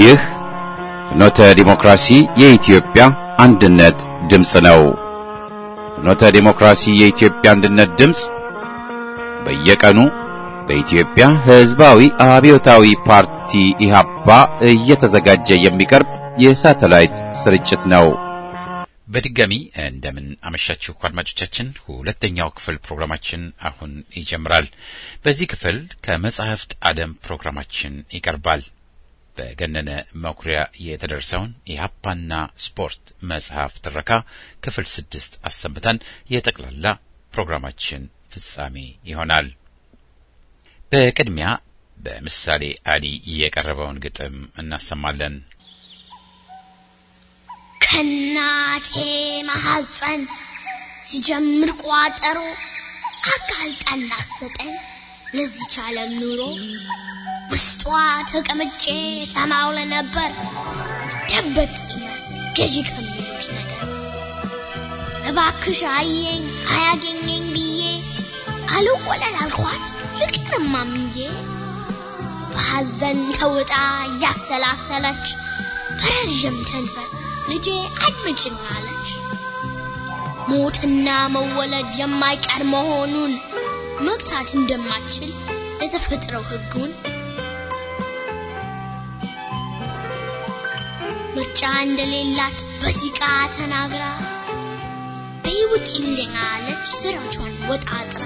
ይህ ፍኖተ ዲሞክራሲ የኢትዮጵያ አንድነት ድምፅ ነው። ፍኖተ ዲሞክራሲ የኢትዮጵያ አንድነት ድምፅ በየቀኑ በኢትዮጵያ ሕዝባዊ አብዮታዊ ፓርቲ ኢህአፓ እየተዘጋጀ የሚቀርብ የሳተላይት ስርጭት ነው። በድጋሚ እንደምን አመሻችሁ አድማጮቻችን። ሁለተኛው ክፍል ፕሮግራማችን አሁን ይጀምራል። በዚህ ክፍል ከመጻሕፍት ዓለም ፕሮግራማችን ይቀርባል። በገነነ መኩሪያ የተደረሰውን የሀፓና ስፖርት መጽሐፍ ትረካ ክፍል ስድስት አሰምተን የጠቅላላ ፕሮግራማችን ፍጻሜ ይሆናል። በቅድሚያ በምሳሌ አሊ የቀረበውን ግጥም እናሰማለን። ከናቴ ማሐፀን ሲጀምር ቋጠሮ አጋልጣን ላሰጠኝ ለዚች ዓለም ኑሮ ውስጧ ተቀምጬ ሰማው ለነበር ደበቅ ይመስል ገዢ ከሚሉት ነገር እባክሽ አየኝ አያገኘኝ ብዬ አልወለል አልኳት ልቅርማ ምንዬ በሐዘን ተውጣ እያሰላሰለች በረዥም ተንፈስ ልጄ አድምጭኝ አለች። ሞትና መወለድ የማይቀር መሆኑን መግታት እንደማችል የተፈጥረው ሕጉን ምርጫ እንደሌላት በሲቃ ተናግራ በይውጭ እንደኛ አለች ስራቿን ወጣጥራ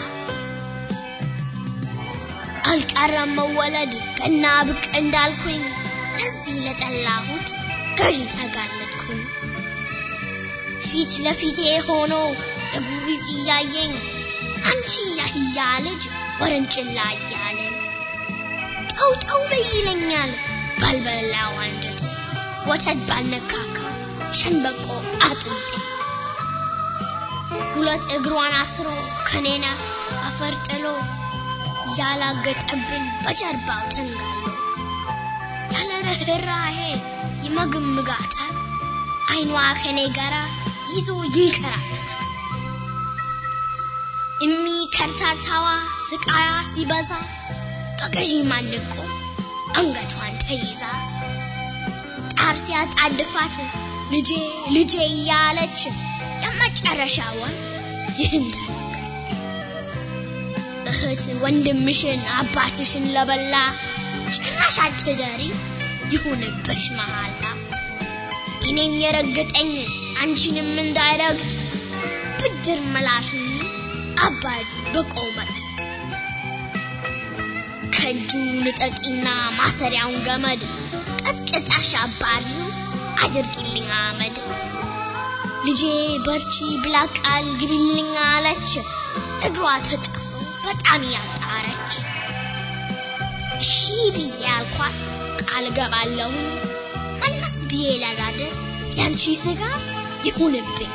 አልቀረም መወለድ ገና ብቅ እንዳልኩኝ ለዚህ ለጠላሁት ገዢ ተጋለጥኩኝ። ፊት ለፊቴ ሆኖ የጉሪት እያየኝ አንቺ ያህያ ልጅ ወረንጭላ እያለኝ ጠውጠው በይ ይለኛል ባልበላው አንጀቴ ወተት ባልነካካ ሸንበቆ አጥንቴ ሁለት እግሯን አስሮ ከኔና አፈር ጥሎ ያላገጠብን በጀርባው ተንጋሎ ያለ ርኅራሄ ይመግምጋታል አይኗ ከኔ ጋራ ይዞ ይንከራተታል። እሚ ከርታታዋ ስቃያ ሲበዛ በገዢ ማንቆ አንገቷን ተይዛ ጣር ሲያጣድፋት ልጄ ልጄ እያለች የመጨረሻዋን ይህን እህት ወንድምሽን አባትሽን ለበላ ጭራሽ አትደሪ ይሁንብሽ መሃላ እኔን የረገጠኝ አንቺንም እንዳይረግጥ ብድር መላሹኝ አባዱ በቆመት ከእጁ ንጠቂና ማሰሪያውን ገመድ ቀጥቅጣሽ አባሪው አድርጊልኝ አመድ ልጄ በርቺ ብላ ቃል ግቢልኝ አለች እግሯ ተጣ በጣም ያጣረች እሺ ብዬ ያልኳት ቃል ገባለሁኝ መለስ ብዬ ላዳድር ያንቺ ስጋ ይሁንብኝ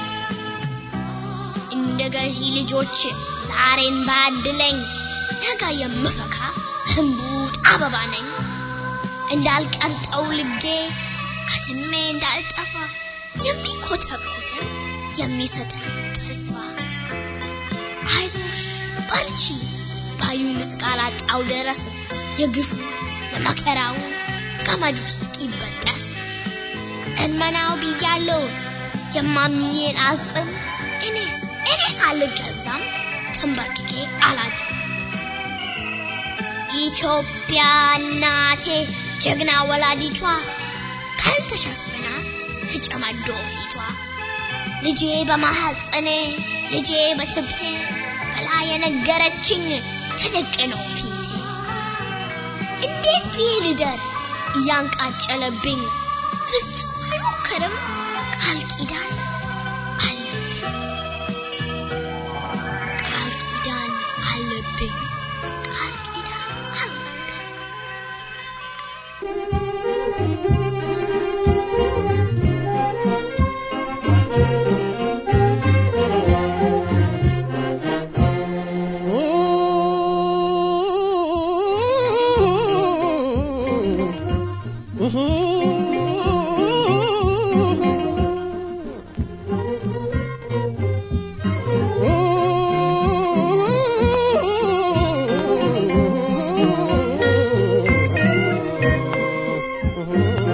እንደ ገዢ ልጆች ዛሬን ባድለኝ ነገ የምፈካ ህንቡጥ አበባ ነኝ እንዳልቀርጠው ልጌ ከስሜ እንዳልጠፋ የሚኮተኮትን የሚሰጠን ተስፋ አይዞሽ በርቺ ባዩን እስካላጣው ድረስ የግፉ የመከራው ገመዱ እስኪበጠስ እመናው ብያለው የማሚዬን አጽም እኔስ እኔስ አልገዛም ተንበርክኬ አላድርም። ኢትዮጵያ እናቴ ጀግና ወላዲቷ ካልተሸፍና ተጨማዶ ፊቷ ልጄ በማሐፀኔ ልጄ በትብቴ ብላ የነገረችኝ ተደቅነው ፊቴ እንዴት ብዬ ልደር እያንቃጨለብኝ ፍጹም አልሞክርም ቃል ኪዳን አለብኝ ቃል ኪዳን አለብኝ ቃል ኪዳን አለብኝ Oh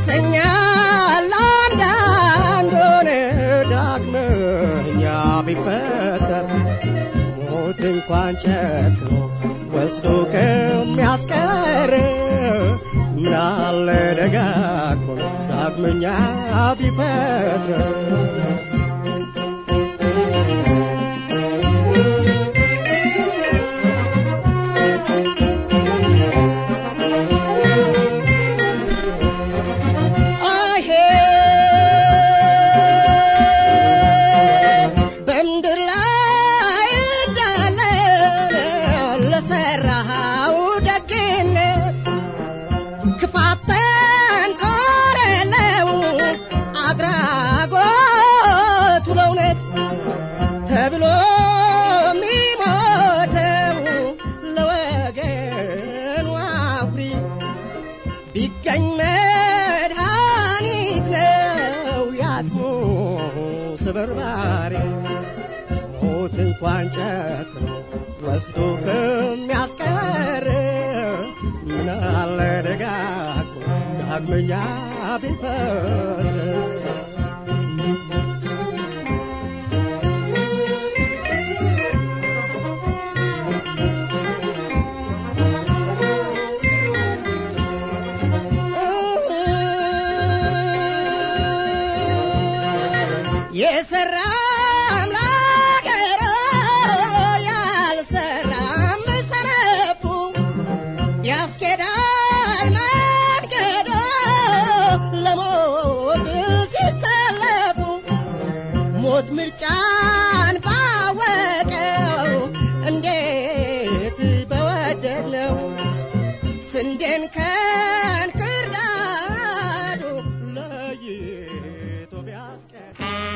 ያሰኛል አንዳንዱን ዳግመኛ ቢፈጠር ሞት እንኳን ጨክኖ ወስዶ ከሚያስቀር ምናለ ደጋግሞ ዳግመኛ ቢፈጥር አይሄ በምድር ላይ እንዳለ ለሰራኸው ደግነት ክፋት ተንኮል የለው አድራጎቱ ለእውነት ተብሎ የሚሞተው ለወገኑ አኩሪ ቢገኝ መድኃኒት ነው ያጽሙ ስብርባሪ ሞት እንኳን ጨክኖ ወስዶ ከሚያስቀር ምናለ ደጋግሞ ዳግመኛ ቢፈር የሰራ አምላክ ያልሰራም ሰነፉ ያስኬዳል መንገዶ ለሞት ሲሰለፉ ሞት ምርጫን ባወቀው እንዴት በወደድነው ስንዴን ከእንክርዳዱ ለይቶ ቢያስቀር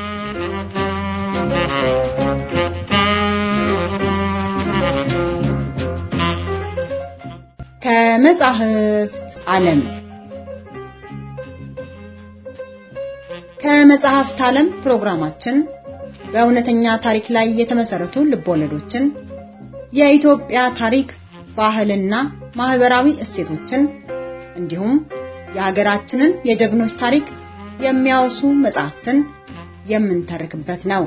ከመጻሕፍት ዓለም ከመጽሐፍት ዓለም ፕሮግራማችን በእውነተኛ ታሪክ ላይ የተመሰረቱ ልቦለዶችን፣ የኢትዮጵያ ታሪክ፣ ባህልና ማህበራዊ እሴቶችን እንዲሁም የሀገራችንን የጀግኖች ታሪክ የሚያወሱ መጽሐፍትን የምንተርክበት ነው።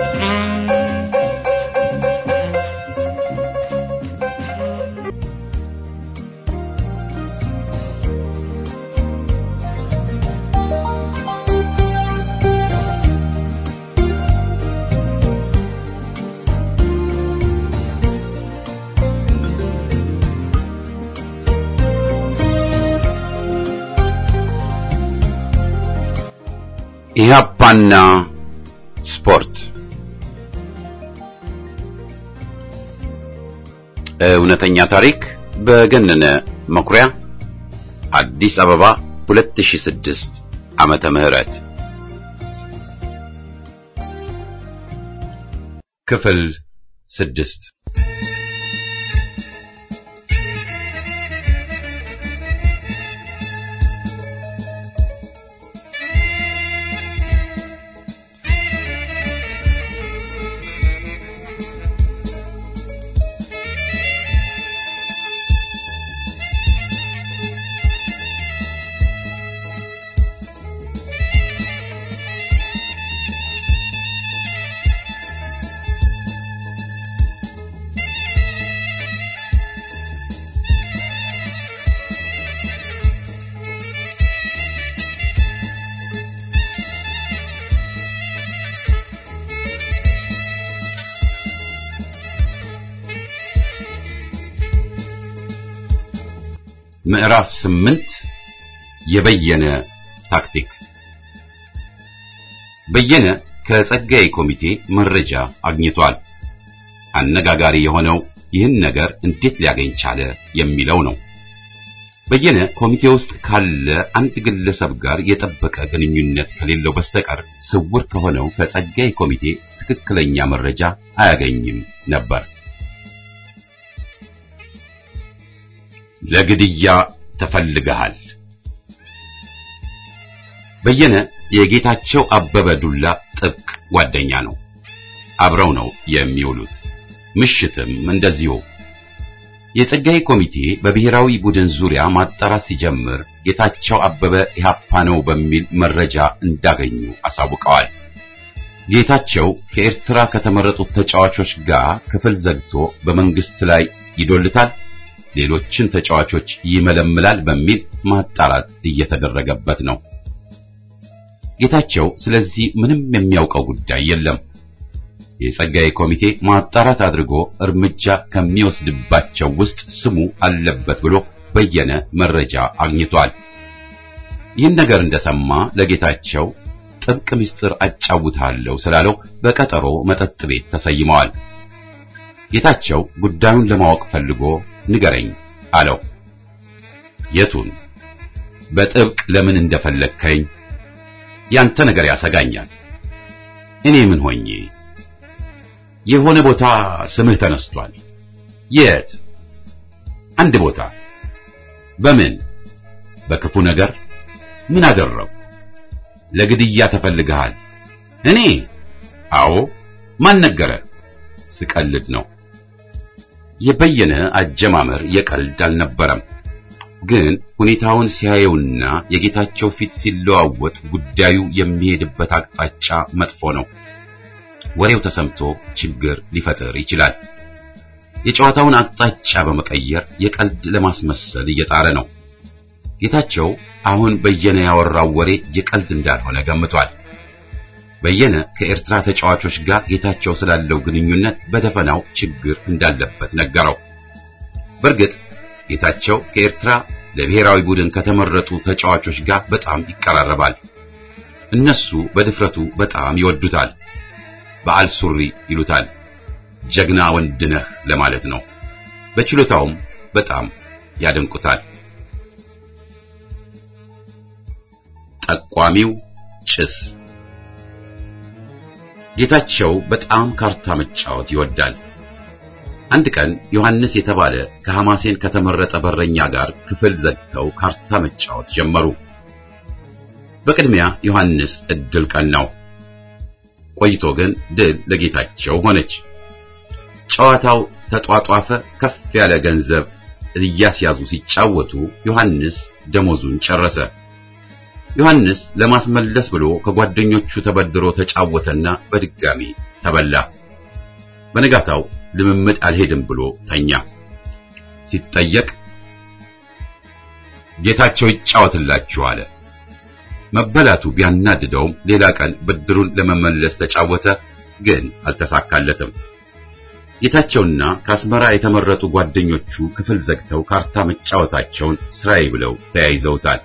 ኢህአፓና ስፖርት እውነተኛ ታሪክ በገነነ መኩሪያ አዲስ አበባ 2006 ዓመተ ምህረት ክፍል ስድስት ምዕራፍ ስምንት የበየነ ታክቲክ በየነ ከጸጋዬ ኮሚቴ መረጃ አግኝቷል። አነጋጋሪ የሆነው ይህን ነገር እንዴት ሊያገኝ ቻለ የሚለው ነው። በየነ ኮሚቴ ውስጥ ካለ አንድ ግለሰብ ጋር የጠበቀ ግንኙነት ከሌለው በስተቀር ስውር ከሆነው ከጸጋዬ ኮሚቴ ትክክለኛ መረጃ አያገኝም ነበር። ለግድያ ተፈልገሃል። በየነ የጌታቸው አበበ ዱላ ጥብቅ ጓደኛ ነው። አብረው ነው የሚውሉት። ምሽትም እንደዚሁ። የጸጋዬ ኮሚቴ በብሔራዊ ቡድን ዙሪያ ማጣራት ሲጀምር ጌታቸው አበበ ኢህአፓ ነው በሚል መረጃ እንዳገኙ አሳውቀዋል። ጌታቸው ከኤርትራ ከተመረጡት ተጫዋቾች ጋር ክፍል ዘግቶ በመንግስት ላይ ይዶልታል፣ ሌሎችን ተጫዋቾች ይመለምላል በሚል ማጣራት እየተደረገበት ነው። ጌታቸው ስለዚህ ምንም የሚያውቀው ጉዳይ የለም። የጸጋዬ ኮሚቴ ማጣራት አድርጎ እርምጃ ከሚወስድባቸው ውስጥ ስሙ አለበት ብሎ በየነ መረጃ አግኝቷል። ይህን ነገር እንደሰማ ለጌታቸው ጥብቅ ምስጢር አጫውታለሁ ስላለው በቀጠሮ መጠጥ ቤት ተሰይመዋል። ጌታቸው ጉዳዩን ለማወቅ ፈልጎ ንገረኝ አለው። የቱን? በጥብቅ ለምን እንደፈለግከኝ? ያንተ ነገር ያሰጋኛል። እኔ ምን ሆኜ? የሆነ ቦታ ስምህ ተነስቷል። የት? አንድ ቦታ። በምን? በክፉ ነገር። ምን አደረው? ለግድያ ተፈልገሃል። እኔ? አዎ። ማን ነገረ? ስቀልድ ነው። የበየነ አጀማመር የቀልድ አልነበረም። ግን ሁኔታውን ሲያየውና የጌታቸው ፊት ሲለዋወጥ ጉዳዩ የሚሄድበት አቅጣጫ መጥፎ ነው። ወሬው ተሰምቶ ችግር ሊፈጥር ይችላል። የጨዋታውን አቅጣጫ በመቀየር የቀልድ ለማስመሰል እየጣረ ነው። ጌታቸው አሁን በየነ ያወራው ወሬ የቀልድ እንዳልሆነ ገምቷል። በየነ ከኤርትራ ተጫዋቾች ጋር ጌታቸው ስላለው ግንኙነት በደፈናው ችግር እንዳለበት ነገረው። በእርግጥ ጌታቸው ከኤርትራ ለብሔራዊ ቡድን ከተመረጡ ተጫዋቾች ጋር በጣም ይቀራረባል። እነሱ በድፍረቱ በጣም ይወዱታል። በዓል ሱሪ ይሉታል። ጀግና ወንድ ነህ ለማለት ነው። በችሎታውም በጣም ያደንቁታል። ጠቋሚው ጭስ ጌታቸው በጣም ካርታ መጫወት ይወዳል። አንድ ቀን ዮሐንስ የተባለ ከሐማሴን ከተመረጠ በረኛ ጋር ክፍል ዘግተው ካርታ መጫወት ጀመሩ። በቅድሚያ ዮሐንስ እድል ቀናው። ቆይቶ ግን ድል ለጌታቸው ሆነች። ጨዋታው ተጧጧፈ። ከፍ ያለ ገንዘብ እያስያዙ ሲጫወቱ ዮሐንስ ደሞዙን ጨረሰ። ዮሐንስ ለማስመለስ ብሎ ከጓደኞቹ ተበድሮ ተጫወተና በድጋሚ ተበላ። በነጋታው ልምምድ አልሄድም ብሎ ተኛ። ሲጠየቅ ጌታቸው ይጫወትላችሁ አለ። መበላቱ ቢያናድደውም ሌላ ቀን ብድሩን ለመመለስ ተጫወተ፣ ግን አልተሳካለትም። ጌታቸውና ከአስመራ የተመረጡ ጓደኞቹ ክፍል ዘግተው ካርታ መጫወታቸውን ስራዬ ብለው ተያይዘውታል።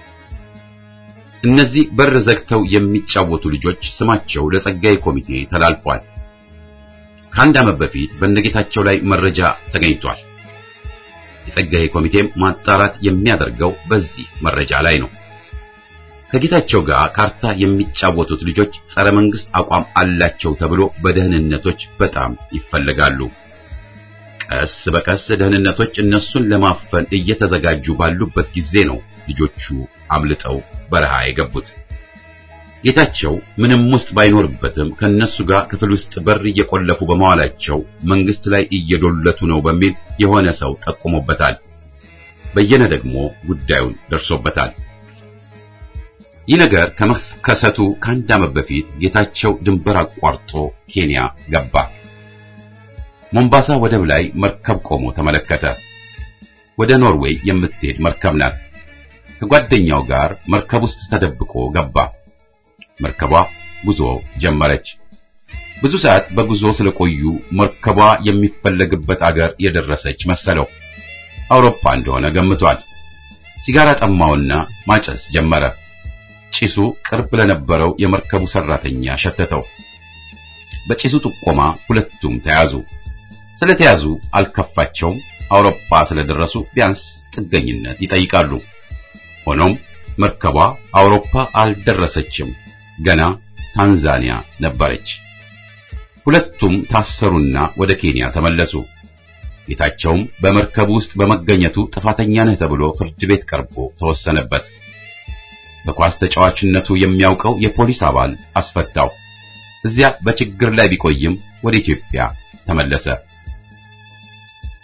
እነዚህ በር ዘግተው የሚጫወቱ ልጆች ስማቸው ለጸጋዬ ኮሚቴ ተላልፏል። ከአንድ ዓመት በፊት በነጌታቸው ላይ መረጃ ተገኝቷል። የጸጋዬ ኮሚቴም ማጣራት የሚያደርገው በዚህ መረጃ ላይ ነው። ከጌታቸው ጋር ካርታ የሚጫወቱት ልጆች ጸረ መንግስት አቋም አላቸው ተብሎ በደህንነቶች በጣም ይፈለጋሉ። ቀስ በቀስ ደህንነቶች እነሱን ለማፈን እየተዘጋጁ ባሉበት ጊዜ ነው ልጆቹ አምልጠው በረሃ የገቡት። ጌታቸው ምንም ውስጥ ባይኖርበትም ከነሱ ጋር ክፍል ውስጥ በር እየቆለፉ በመዋላቸው መንግስት ላይ እየዶለቱ ነው በሚል የሆነ ሰው ጠቁሞበታል። በየነ ደግሞ ጉዳዩን ደርሶበታል። ይህ ነገር ከመከሰቱ ከአንድ ዓመት በፊት ጌታቸው ድንበር አቋርጦ ኬንያ ገባ። ሞምባሳ ወደብ ላይ መርከብ ቆሞ ተመለከተ። ወደ ኖርዌይ የምትሄድ መርከብ ናት። ከጓደኛው ጋር መርከብ ውስጥ ተደብቆ ገባ። መርከቧ ጉዞ ጀመረች። ብዙ ሰዓት በጉዞ ስለቆዩ መርከቧ የሚፈለግበት አገር የደረሰች መሰለው። አውሮፓ እንደሆነ ገምቷል። ሲጋራ ጠማውና ማጨስ ጀመረ። ጭሱ ቅርብ ለነበረው የመርከቡ ሰራተኛ ሸተተው። በጭሱ ጥቆማ ሁለቱም ተያዙ። ስለተያዙ አልከፋቸውም። አውሮፓ ስለደረሱ ቢያንስ ጥገኝነት ይጠይቃሉ። ሆኖም መርከቧ አውሮፓ አልደረሰችም። ገና ታንዛኒያ ነበረች። ሁለቱም ታሰሩና ወደ ኬንያ ተመለሱ። ጌታቸውም በመርከቡ ውስጥ በመገኘቱ ጥፋተኛ ነህ ተብሎ ፍርድ ቤት ቀርቦ ተወሰነበት። በኳስ ተጫዋችነቱ የሚያውቀው የፖሊስ አባል አስፈታው። እዚያ በችግር ላይ ቢቆይም ወደ ኢትዮጵያ ተመለሰ።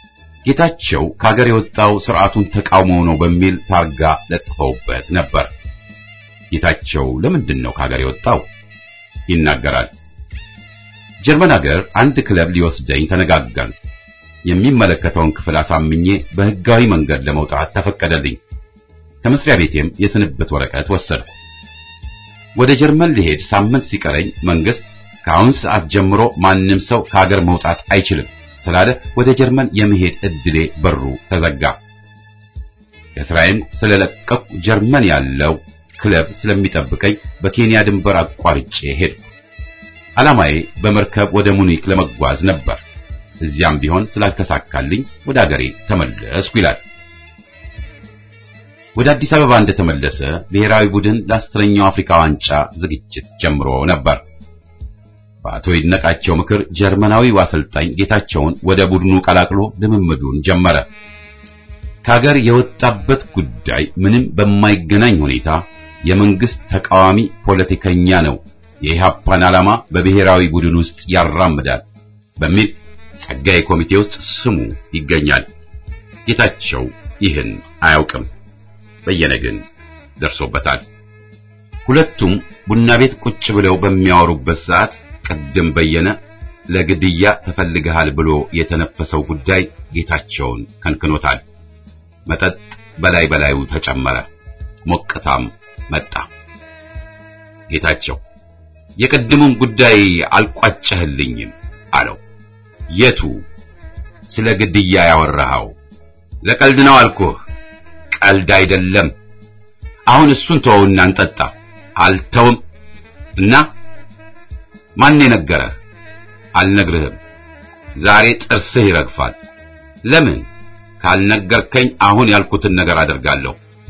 ጌታቸው ከሀገር የወጣው ስርዓቱን ተቃውሞ ነው በሚል ታርጋ ለጥፈውበት ነበር። ጌታቸው ለምንድን ነው ከሀገር የወጣው? ይናገራል። ጀርመን ሀገር አንድ ክለብ ሊወስደኝ ተነጋገርን። የሚመለከተውን ክፍል አሳምኜ በህጋዊ መንገድ ለመውጣት ተፈቀደልኝ። ከመስሪያ ቤቴም የስንብት ወረቀት ወሰድኩ። ወደ ጀርመን ሊሄድ ሳምንት ሲቀረኝ መንግስት ከአሁን ሰዓት ጀምሮ ማንም ሰው ከሀገር መውጣት አይችልም ስላለ ወደ ጀርመን የመሄድ እድሌ በሩ ተዘጋ። ከስራዬም ስለለቀቁ ጀርመን ያለው ክለብ ስለሚጠብቀኝ በኬንያ ድንበር አቋርጬ ሄድኩ። ዓላማዬ በመርከብ ወደ ሙኒክ ለመጓዝ ነበር። እዚያም ቢሆን ስላልተሳካልኝ ወደ አገሬ ተመለስኩ ይላል። ወደ አዲስ አበባ እንደተመለሰ ብሔራዊ ቡድን ለአስረኛው አፍሪካ ዋንጫ ዝግጅት ጀምሮ ነበር። በአቶ ይድነቃቸው ምክር ጀርመናዊው አሰልጣኝ ጌታቸውን ወደ ቡድኑ ቀላቅሎ ልምምዱን ጀመረ። ከሀገር የወጣበት ጉዳይ ምንም በማይገናኝ ሁኔታ የመንግስት ተቃዋሚ ፖለቲከኛ ነው፣ የኢህአፓን ዓላማ በብሔራዊ ቡድን ውስጥ ያራምዳል በሚል ጸጋዬ ኮሚቴ ውስጥ ስሙ ይገኛል። ጌታቸው ይህን አያውቅም። በየነ ግን ደርሶበታል። ሁለቱም ቡና ቤት ቁጭ ብለው በሚያወሩበት ሰዓት ቀደም በየነ ለግድያ ተፈልገሃል ብሎ የተነፈሰው ጉዳይ ጌታቸውን ከንክኖታል። መጠጥ በላይ በላዩ ተጨመረ፣ ሞቅታም መጣ። ጌታቸው የቅድሙን ጉዳይ አልቋጨህልኝም አለው። የቱ? ስለ ግድያ ያወራኸው? ለቀልድ ነው አልኩህ። ቀልድ አይደለም። አሁን እሱን ተወውና እንጠጣ። አልተውም እና ማን የነገረህ? አልነግርህም። ዛሬ ጥርስህ ይረግፋል። ለምን? ካልነገርከኝ አሁን ያልኩትን ነገር አደርጋለሁ።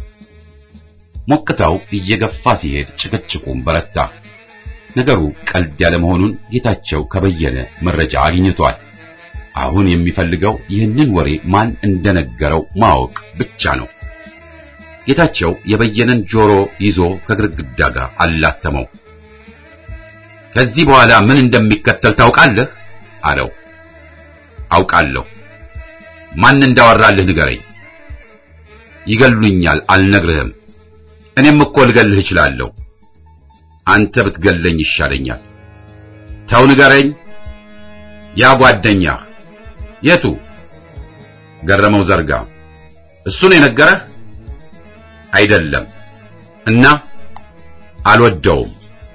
ሞቅታው እየገፋ ሲሄድ ጭቅጭቁም በረታ። ነገሩ ቀልድ ያለ መሆኑን ጌታቸው ከበየነ መረጃ አግኝቷል። አሁን የሚፈልገው ይህንን ወሬ ማን እንደነገረው ማወቅ ብቻ ነው። ጌታቸው የበየነን ጆሮ ይዞ ከግድግዳ ጋር አላተመው። ከዚህ በኋላ ምን እንደሚከተል ታውቃለህ? አለው። አውቃለሁ። ማን እንዳወራልህ ንገረኝ። ይገሉኛል፣ አልነግርህም። እኔም እኮ ልገልህ እችላለሁ። አንተ ብትገለኝ ይሻለኛል። ተው ንገረኝ። ያ ጓደኛህ የቱ? ገረመው ዘርጋ። እሱን የነገረህ አይደለም። እና አልወደውም።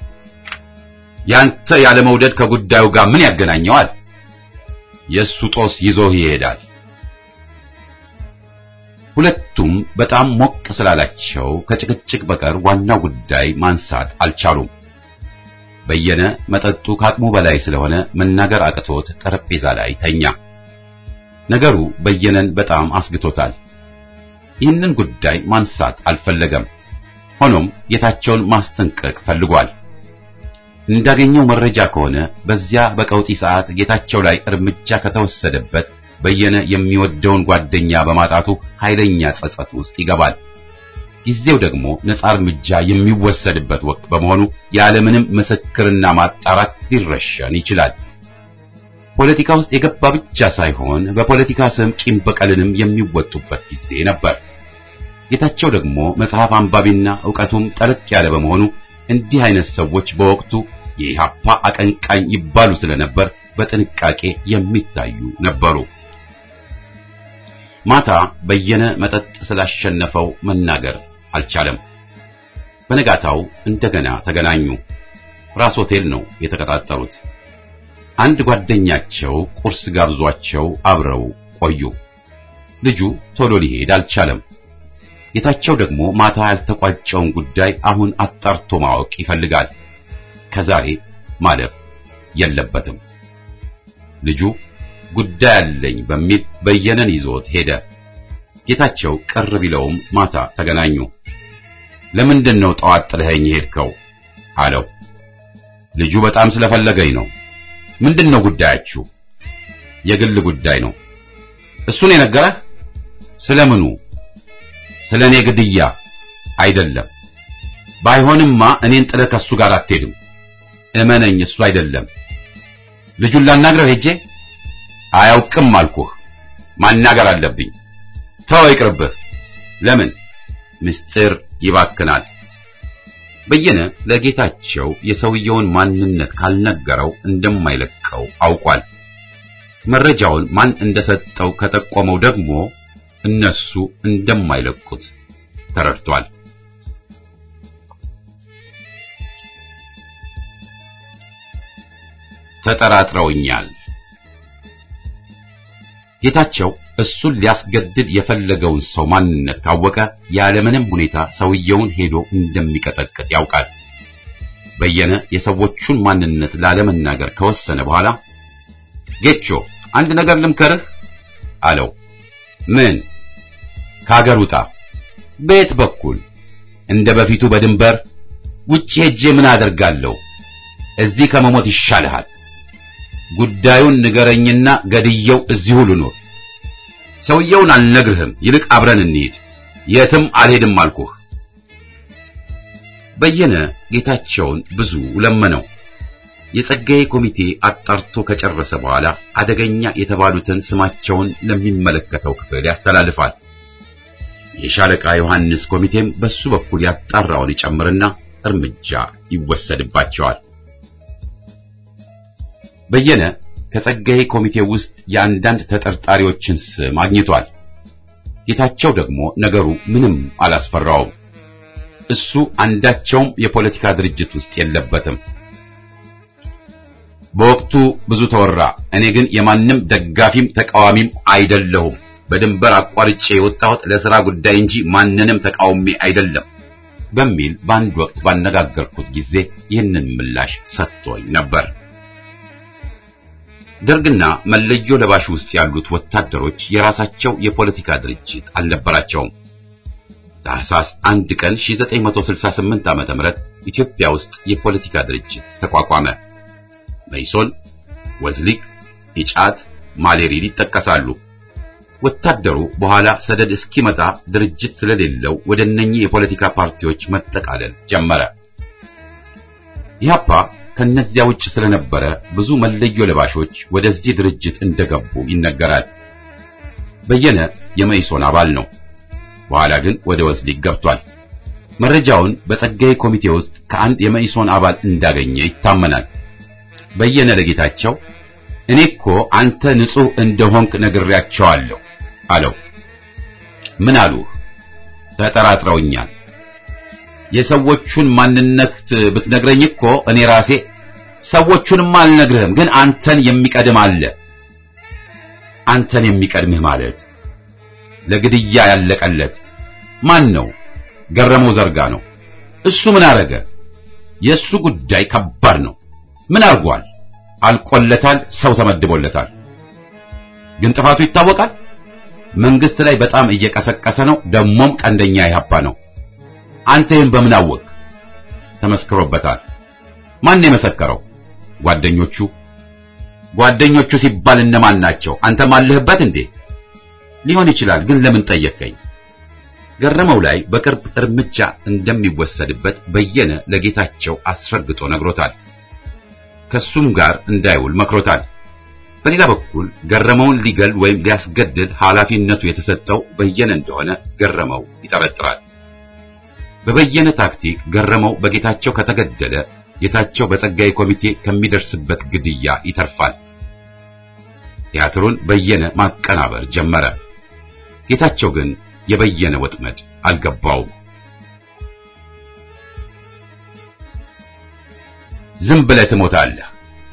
ያንተ ያለ መውደድ ከጉዳዩ ጋር ምን ያገናኘዋል? የእሱ ጦስ ይዞህ ይሄዳል። ሁለቱም በጣም ሞቅ ስላላቸው ከጭቅጭቅ በቀር ዋናው ጉዳይ ማንሳት አልቻሉም። በየነ መጠጡ ከአቅሙ በላይ ስለሆነ መናገር አቅቶት ጠረጴዛ ላይ ተኛ። ነገሩ በየነን በጣም አስግቶታል። ይህንን ጉዳይ ማንሳት አልፈለገም። ሆኖም ጌታቸውን ማስጠንቀቅ ፈልጓል። እንዳገኘው መረጃ ከሆነ በዚያ በቀውጢ ሰዓት ጌታቸው ላይ እርምጃ ከተወሰደበት በየነ የሚወደውን ጓደኛ በማጣቱ ኃይለኛ ጸጸት ውስጥ ይገባል። ጊዜው ደግሞ ነጻ እርምጃ የሚወሰድበት ወቅት በመሆኑ ያለምንም ምስክርና ማጣራት ሊረሸን ይችላል። ፖለቲካ ውስጥ የገባ ብቻ ሳይሆን በፖለቲካ ስም ቂም በቀልንም የሚወጡበት ጊዜ ነበር። ጌታቸው ደግሞ መጽሐፍ አንባቢና ዕውቀቱም ጠለቅ ያለ በመሆኑ እንዲህ አይነት ሰዎች በወቅቱ የኢሃፓ አቀንቃኝ ይባሉ ስለነበር በጥንቃቄ የሚታዩ ነበሩ። ማታ በየነ መጠጥ ስላሸነፈው መናገር አልቻለም። በነጋታው እንደገና ተገናኙ። ራስ ሆቴል ነው የተቀጣጠሩት። አንድ ጓደኛቸው ቁርስ ጋብዟቸው አብረው ቆዩ። ልጁ ቶሎ ሊሄድ አልቻለም። ጌታቸው ደግሞ ማታ ያልተቋጨውን ጉዳይ አሁን አጣርቶ ማወቅ ይፈልጋል። ከዛሬ ማለፍ የለበትም። ልጁ ጉዳይ አለኝ በሚል በየነን ይዞት ሄደ። ጌታቸው ቅር ቢለውም ማታ ተገናኙ። ለምንድን ነው ጠዋት ጥለኸኝ ሄድከው? አለው። ልጁ በጣም ስለፈለገኝ ነው። ምንድን ነው ጉዳያችሁ? የግል ጉዳይ ነው። እሱን የነገረህ? ስለምኑ? ስለ እኔ ግድያ አይደለም። ባይሆንማ እኔን ጥለህ ከሱ ጋር አትሄድም። እመነኝ፣ እሱ አይደለም። ልጁን ላናግረው ሄጄ አያውቅም አልኩህ። ማናገር አለብኝ። ተው ይቅርብህ። ለምን? ምስጢር ይባክናል። በየነ ለጌታቸው የሰውየውን ማንነት ካልነገረው እንደማይለቀው አውቋል። መረጃውን ማን እንደሰጠው ከጠቆመው ደግሞ እነሱ እንደማይለቁት ተረድቷል። ተጠራጥረውኛል። ጌታቸው እሱን ሊያስገድል የፈለገውን ሰው ማንነት ካወቀ ያለምንም ሁኔታ ሰውየውን ሄዶ እንደሚቀጠቅጥ ያውቃል። በየነ የሰዎቹን ማንነት ላለመናገር ከወሰነ በኋላ ጌቾ አንድ ነገር ልምከርህ አለው። ምን? ከሀገር ውጣ። በየት በኩል? እንደ በፊቱ በድንበር ውጭ ሄጄ ምን አደርጋለሁ? እዚህ ከመሞት ይሻልሃል። ጉዳዩን ንገረኝና ገድየው እዚሁ ልኑር። ሰውየውን አልነግርህም፣ ይልቅ አብረን እንሂድ። የትም አልሄድም አልኩህ። በየነ ጌታቸውን ብዙ ለመነው። የጸጋዬ ኮሚቴ አጣርቶ ከጨረሰ በኋላ አደገኛ የተባሉትን ስማቸውን ለሚመለከተው ክፍል ያስተላልፋል። የሻለቃ ዮሐንስ ኮሚቴም በሱ በኩል ያጣራውን ይጨምርና እርምጃ ይወሰድባቸዋል። በየነ ከጸጋዬ ኮሚቴ ውስጥ የአንዳንድ ተጠርጣሪዎችን ስም አግኝቷል። ጌታቸው ደግሞ ነገሩ ምንም አላስፈራውም። እሱ አንዳቸውም የፖለቲካ ድርጅት ውስጥ የለበትም። በወቅቱ ብዙ ተወራ። እኔ ግን የማንም ደጋፊም ተቃዋሚም አይደለሁም። በድንበር አቋርጬ የወጣሁት ለሥራ ጉዳይ እንጂ ማንንም ተቃውሜ አይደለም በሚል በአንድ ወቅት ባነጋገርኩት ጊዜ ይህንን ምላሽ ሰጥቶኝ ነበር። ደርግና መለዮ ለባሽ ውስጥ ያሉት ወታደሮች የራሳቸው የፖለቲካ ድርጅት አልነበራቸውም። ታህሳስ አንድ ቀን 1968 ዓ.ም ኢትዮጵያ ውስጥ የፖለቲካ ድርጅት ተቋቋመ። መይሶን፣ ወዝሊግ፣ ኢጫት፣ ማሌሪን ይጠቀሳሉ። ወታደሩ በኋላ ሰደድ እስኪመጣ ድርጅት ስለሌለው ወደ እነኚህ የፖለቲካ ፓርቲዎች መጠቃለል ጀመረ። ኢህአፓ ከነዚያ ውጭ ስለነበረ ብዙ መለዮ ለባሾች ወደዚህ ድርጅት እንደገቡ ይነገራል። በየነ የመይሶን አባል ነው። በኋላ ግን ወደ ወዝሊግ ገብቷል። መረጃውን በጸጋዬ ኮሚቴ ውስጥ ከአንድ የመይሶን አባል እንዳገኘ ይታመናል። በየነ ለጌታቸው እኔ እኮ አንተ ንጹሕ እንደሆንክ ነግሬያቸዋለሁ አለው። ምን አሉህ? ተጠራጥረውኛል። የሰዎቹን ማንነት ብትነግረኝ እኮ እኔ ራሴ ሰዎቹንም አልነግርህም፣ ግን አንተን የሚቀድም አለ። አንተን የሚቀድምህ ማለት ለግድያ ያለቀለት ማን ነው? ገረመው ዘርጋ ነው። እሱ ምን አረገ? የእሱ ጉዳይ ከባድ ነው። ምን አርጓል? አልቆለታል። ሰው ተመድቦለታል። ግን ጥፋቱ ይታወቃል። መንግስት ላይ በጣም እየቀሰቀሰ ነው። ደሞም ቀንደኛ ኢህአፓ ነው። አንተ ይህን በምን አወቅ? ተመስክሮበታል። ማን የመሰከረው? ጓደኞቹ። ጓደኞቹ ሲባል እነማን ናቸው? አንተም አለህበት እንዴ? ሊሆን ይችላል። ግን ለምን ጠየቀኝ? ገረመው ላይ በቅርብ እርምጃ እንደሚወሰድበት በየነ ለጌታቸው አስረግጦ ነግሮታል። ከሱም ጋር እንዳይውል መክሮታል። በሌላ በኩል ገረመውን ሊገል ወይም ሊያስገድል ኃላፊነቱ የተሰጠው በየነ እንደሆነ ገረመው ይጠረጥራል። በበየነ ታክቲክ ገረመው በጌታቸው ከተገደለ ጌታቸው በጸጋዬ ኮሚቴ ከሚደርስበት ግድያ ይተርፋል። ቲያትሩን በየነ ማቀናበር ጀመረ። ጌታቸው ግን የበየነ ወጥመድ አልገባውም። ዝም ብለህ ትሞታለህ።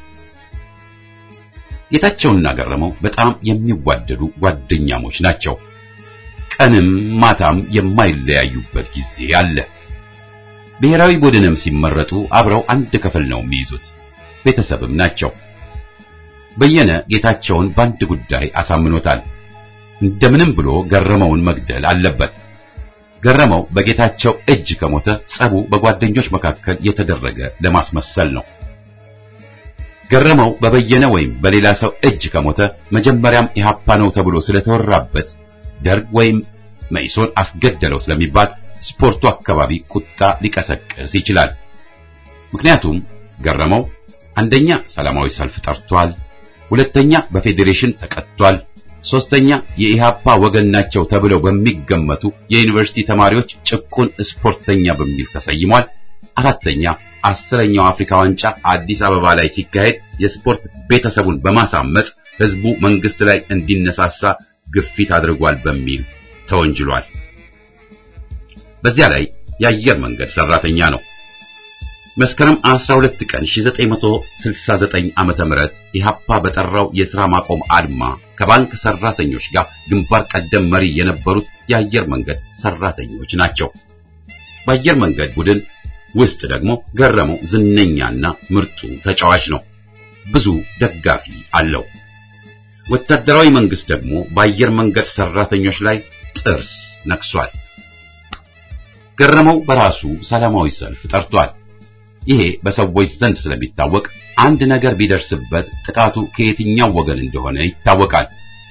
ጌታቸውና ገረመው በጣም የሚዋደዱ ጓደኛሞች ናቸው። ቀንም ማታም የማይለያዩበት ጊዜ አለ። ብሔራዊ ቡድንም ሲመረጡ አብረው አንድ ክፍል ነው የሚይዙት። ቤተሰብም ናቸው። በየነ ጌታቸውን በአንድ ጉዳይ አሳምኖታል። እንደምንም ብሎ ገረመውን መግደል አለበት። ገረመው በጌታቸው እጅ ከሞተ ጸቡ በጓደኞች መካከል የተደረገ ለማስመሰል ነው። ገረመው በበየነ ወይም በሌላ ሰው እጅ ከሞተ መጀመሪያም ኢህአፓ ነው ተብሎ ስለተወራበት ደርግ ወይም መኢሶን አስገደለው ስለሚባል ስፖርቱ አካባቢ ቁጣ ሊቀሰቅስ ይችላል። ምክንያቱም ገረመው አንደኛ ሰላማዊ ሰልፍ ጠርቷል፣ ሁለተኛ በፌዴሬሽን ተቀጥቷል፣ ሶስተኛ የኢሃፓ ወገን ናቸው ተብለው በሚገመቱ የዩኒቨርሲቲ ተማሪዎች ጭቁን ስፖርተኛ በሚል ተሰይሟል። አራተኛ አስረኛው አፍሪካ ዋንጫ አዲስ አበባ ላይ ሲካሄድ የስፖርት ቤተሰቡን በማሳመጽ ህዝቡ መንግስት ላይ እንዲነሳሳ ግፊት አድርጓል በሚል ተወንጅሏል። በዚያ ላይ የአየር መንገድ ሰራተኛ ነው። መስከረም 12 ቀን 1969 ዓመተ ምህረት ኢሃፓ በጠራው የሥራ ማቆም አድማ ከባንክ ሰራተኞች ጋር ግንባር ቀደም መሪ የነበሩት የአየር መንገድ ሰራተኞች ናቸው። በአየር መንገድ ቡድን ውስጥ ደግሞ ገረመው ዝነኛና ምርጡ ተጫዋች ነው። ብዙ ደጋፊ አለው። ወታደራዊ መንግስት ደግሞ በአየር መንገድ ሰራተኞች ላይ ጥርስ ነክሷል። ገረመው በራሱ ሰላማዊ ሰልፍ ጠርቷል። ይሄ በሰዎች ዘንድ ስለሚታወቅ አንድ ነገር ቢደርስበት ጥቃቱ ከየትኛው ወገን እንደሆነ ይታወቃል።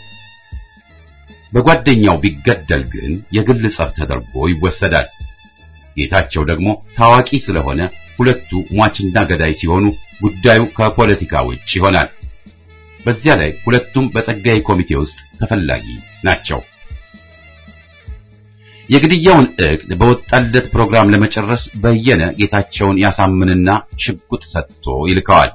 በጓደኛው ቢገደል ግን የግል ጸብ ተደርጎ ይወሰዳል። ጌታቸው ደግሞ ታዋቂ ስለሆነ ሁለቱ ሟችና ገዳይ ሲሆኑ ጉዳዩ ከፖለቲካ ውጭ ይሆናል። በዚያ ላይ ሁለቱም በጸጋዬ ኮሚቴ ውስጥ ተፈላጊ ናቸው። የግድያውን እቅድ በወጣለት ፕሮግራም ለመጨረስ በየነ ጌታቸውን ያሳምንና ሽጉጥ ሰጥቶ ይልከዋል።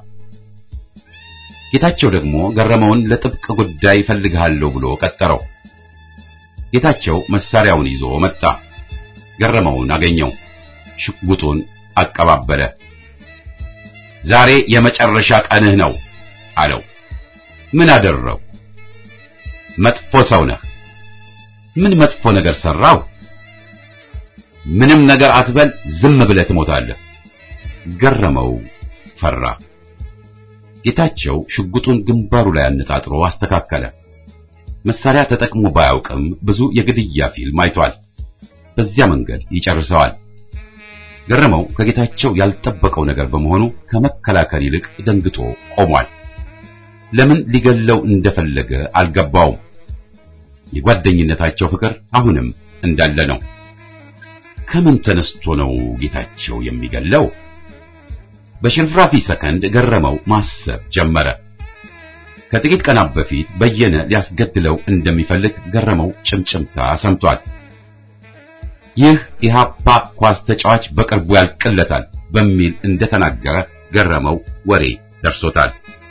ጌታቸው ደግሞ ገረመውን ለጥብቅ ጉዳይ እፈልግሃለሁ ብሎ ቀጠረው። ጌታቸው መሳሪያውን ይዞ መጣ። ገረመውን አገኘው። ሽጉጡን አቀባበለ። ዛሬ የመጨረሻ ቀንህ ነው አለው። ምን አደረው? መጥፎ ሰው ነህ። ምን መጥፎ ነገር ሰራው? ምንም ነገር አትበል፣ ዝም ብለህ ትሞታለህ። ገረመው ፈራ። ጌታቸው ሽጉጡን ግንባሩ ላይ አነጣጥሮ አስተካከለ። መሳሪያ ተጠቅሞ ባያውቅም ብዙ የግድያ ፊልም አይቷል። በዚያ መንገድ ይጨርሰዋል። ገረመው ከጌታቸው ያልጠበቀው ነገር በመሆኑ ከመከላከል ይልቅ ደንግጦ ቆሟል። ለምን ሊገለው እንደፈለገ አልገባውም። የጓደኝነታቸው ፍቅር አሁንም እንዳለ ነው። ከምን ተነስቶ ነው ጌታቸው የሚገለው? በሽርፍራፊ ሰከንድ ገረመው ማሰብ ጀመረ። ከጥቂት ቀናት በፊት በየነ ሊያስገድለው እንደሚፈልግ ገረመው ጭምጭምታ ሰምቷል። ይህ ኢሃፓ ኳስ ተጫዋች በቅርቡ ያልቅለታል በሚል እንደተናገረ ገረመው ወሬ ደርሶታል።